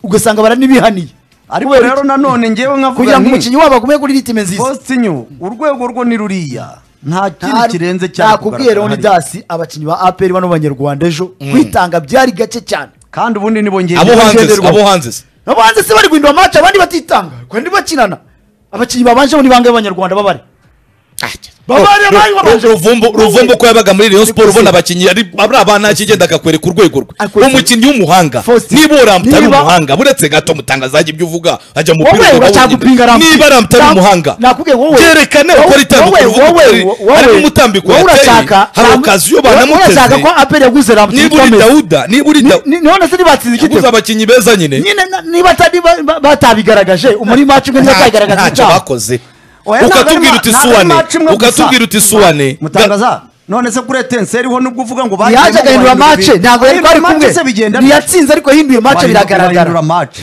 ugasanga baranibihaniye ariko Kubera rero iki? nanone ngewe nkavuga kugira ngo nti umukinnyi wabo agume kuri ritime nziza Faustinho urwego rwo ni ruriya nta Nta- kindi kirenze cyane nakubwiye kugaragara hariya. leonidas abakinnyi ba apr bano banyarwanda ejo kwitanga byari gake cyane kandi ubundi nibo ngiye abo hanze se, bagenderwaho. abo hanze se. abo hanze se bari guhindura amace abandi batitanga kandi bakinana abakinnyi babanje muri bangahe abanyarwanda babare babare Ru- abari Ru- babanje ruvumbu ruvumbu ko yabaga muri rayon siporo Nikuze. ubona abakinnyi ari ari abana akigenda akakwereka urwego rwe Akwereka- umukinnyi w'umuhanga Faustin. niba uramutari Niba- umuhanga buretse gato mutangaza ajya ibyo uvuga ajya mu wowe mupira uracyagupinga ramutse niba aramutari Nam- umuhanga nakubwiye wowe byerekane ukora itandukanye uvuga utari harimo umutambiko wowe yateye urashaka hari Ram- okaziyo wowe urashaka banamuteze ko apr yaguze ramutse niba uri ikomeye. dawuda niba uri dawuda Ni- ni- none se ntibatsinze yaguze igitego abakinnyi beza nyine nyine na- niba atari- ba- ba- batabigaragaje umuri maci umwe ntibatayigaragaza ntacyo icyaha bakoze Oya, ntabwo ari ukatubwira ma- uti ntabwo ari suwane match imwe gusa. ukatubwira uti suwane mutangaza none se kuri etenseri ho nubwo uvuga ngo bagiyemo yaje agahindura guhindura mace ibi- ntabwo yari Guhindura kwari match se kumwe bigenda ntiyatsinze ariko yahinduye mace Bahindura- bahindura biragaragara match.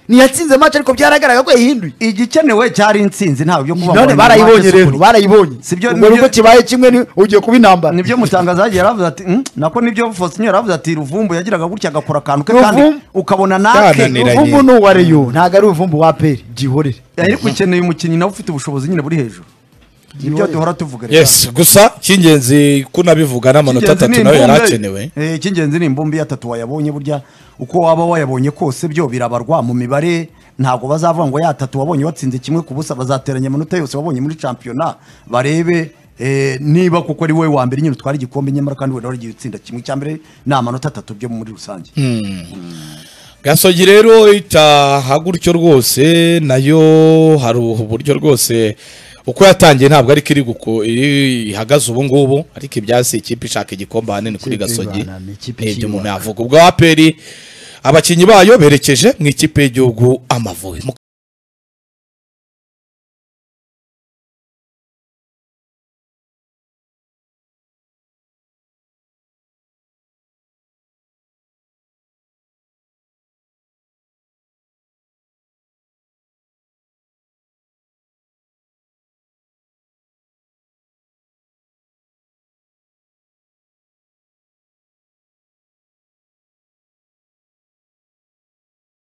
ntiyatsinze mace ariko byagaragara ko yahinduye igikenewe cyari intsinzi ntabwo byo kuba none bahindura barayibonye match se rero kuri- barayibonye Sibyo- ubwo nibyo- nubwo kibaye kimwe ni ugiye kuba intambara nibyo mutangaza yagiye yaravuze ati "Hmm, nako nibyo Faustinho yaravuze ati ruvumbu yagiraga gutya agakora akantu ke kandi Ruvumbu- ukabona nake Yananiranye. uvumbu ni uwa reyo ntabwo ari uvumbu wa peri gihorere ariko ukeneye umukinnyi nawe ufite ubushobozi nyine buri hejuru nibyo duhora tuvuga rero. yes gusa cy'ingenzi ko nabivuga n'amanota Icy'ingenzi ni atatu nawe yari imbumbe. akenewe Eh, icy'ingenzi ni imbumbi y'atatu wayabonye burya uko waba wayabonye kose byo birabarwa mu mibare ntabwo bazavuga ngo yatatu wabonye watsinze kimwe ku busa bazateranya amanota yose wabonye muri shampiyona barebe eh, niba kuko ari wowe wa mbere nyine utwara igikombe nyamara kandi wenda waragiye utsinda kimwe cya mbere ni amanota atatu byo muri rusange gasogi rero itaha gutyo rwose nayo hari uburyo rwose uko yatangiye ntabwo ariko iri guko iri- ihagaze ubu ngubu ariko ibyasi ikipe ishaka igikombe ahanini kuri Ikipe gasogi ibana, ni ikipe n'ibyo ikiyubaka. umuntu yavuga ubwo aperi abakinnyi bayo berekeje mu ikipe y'igihugu amavubi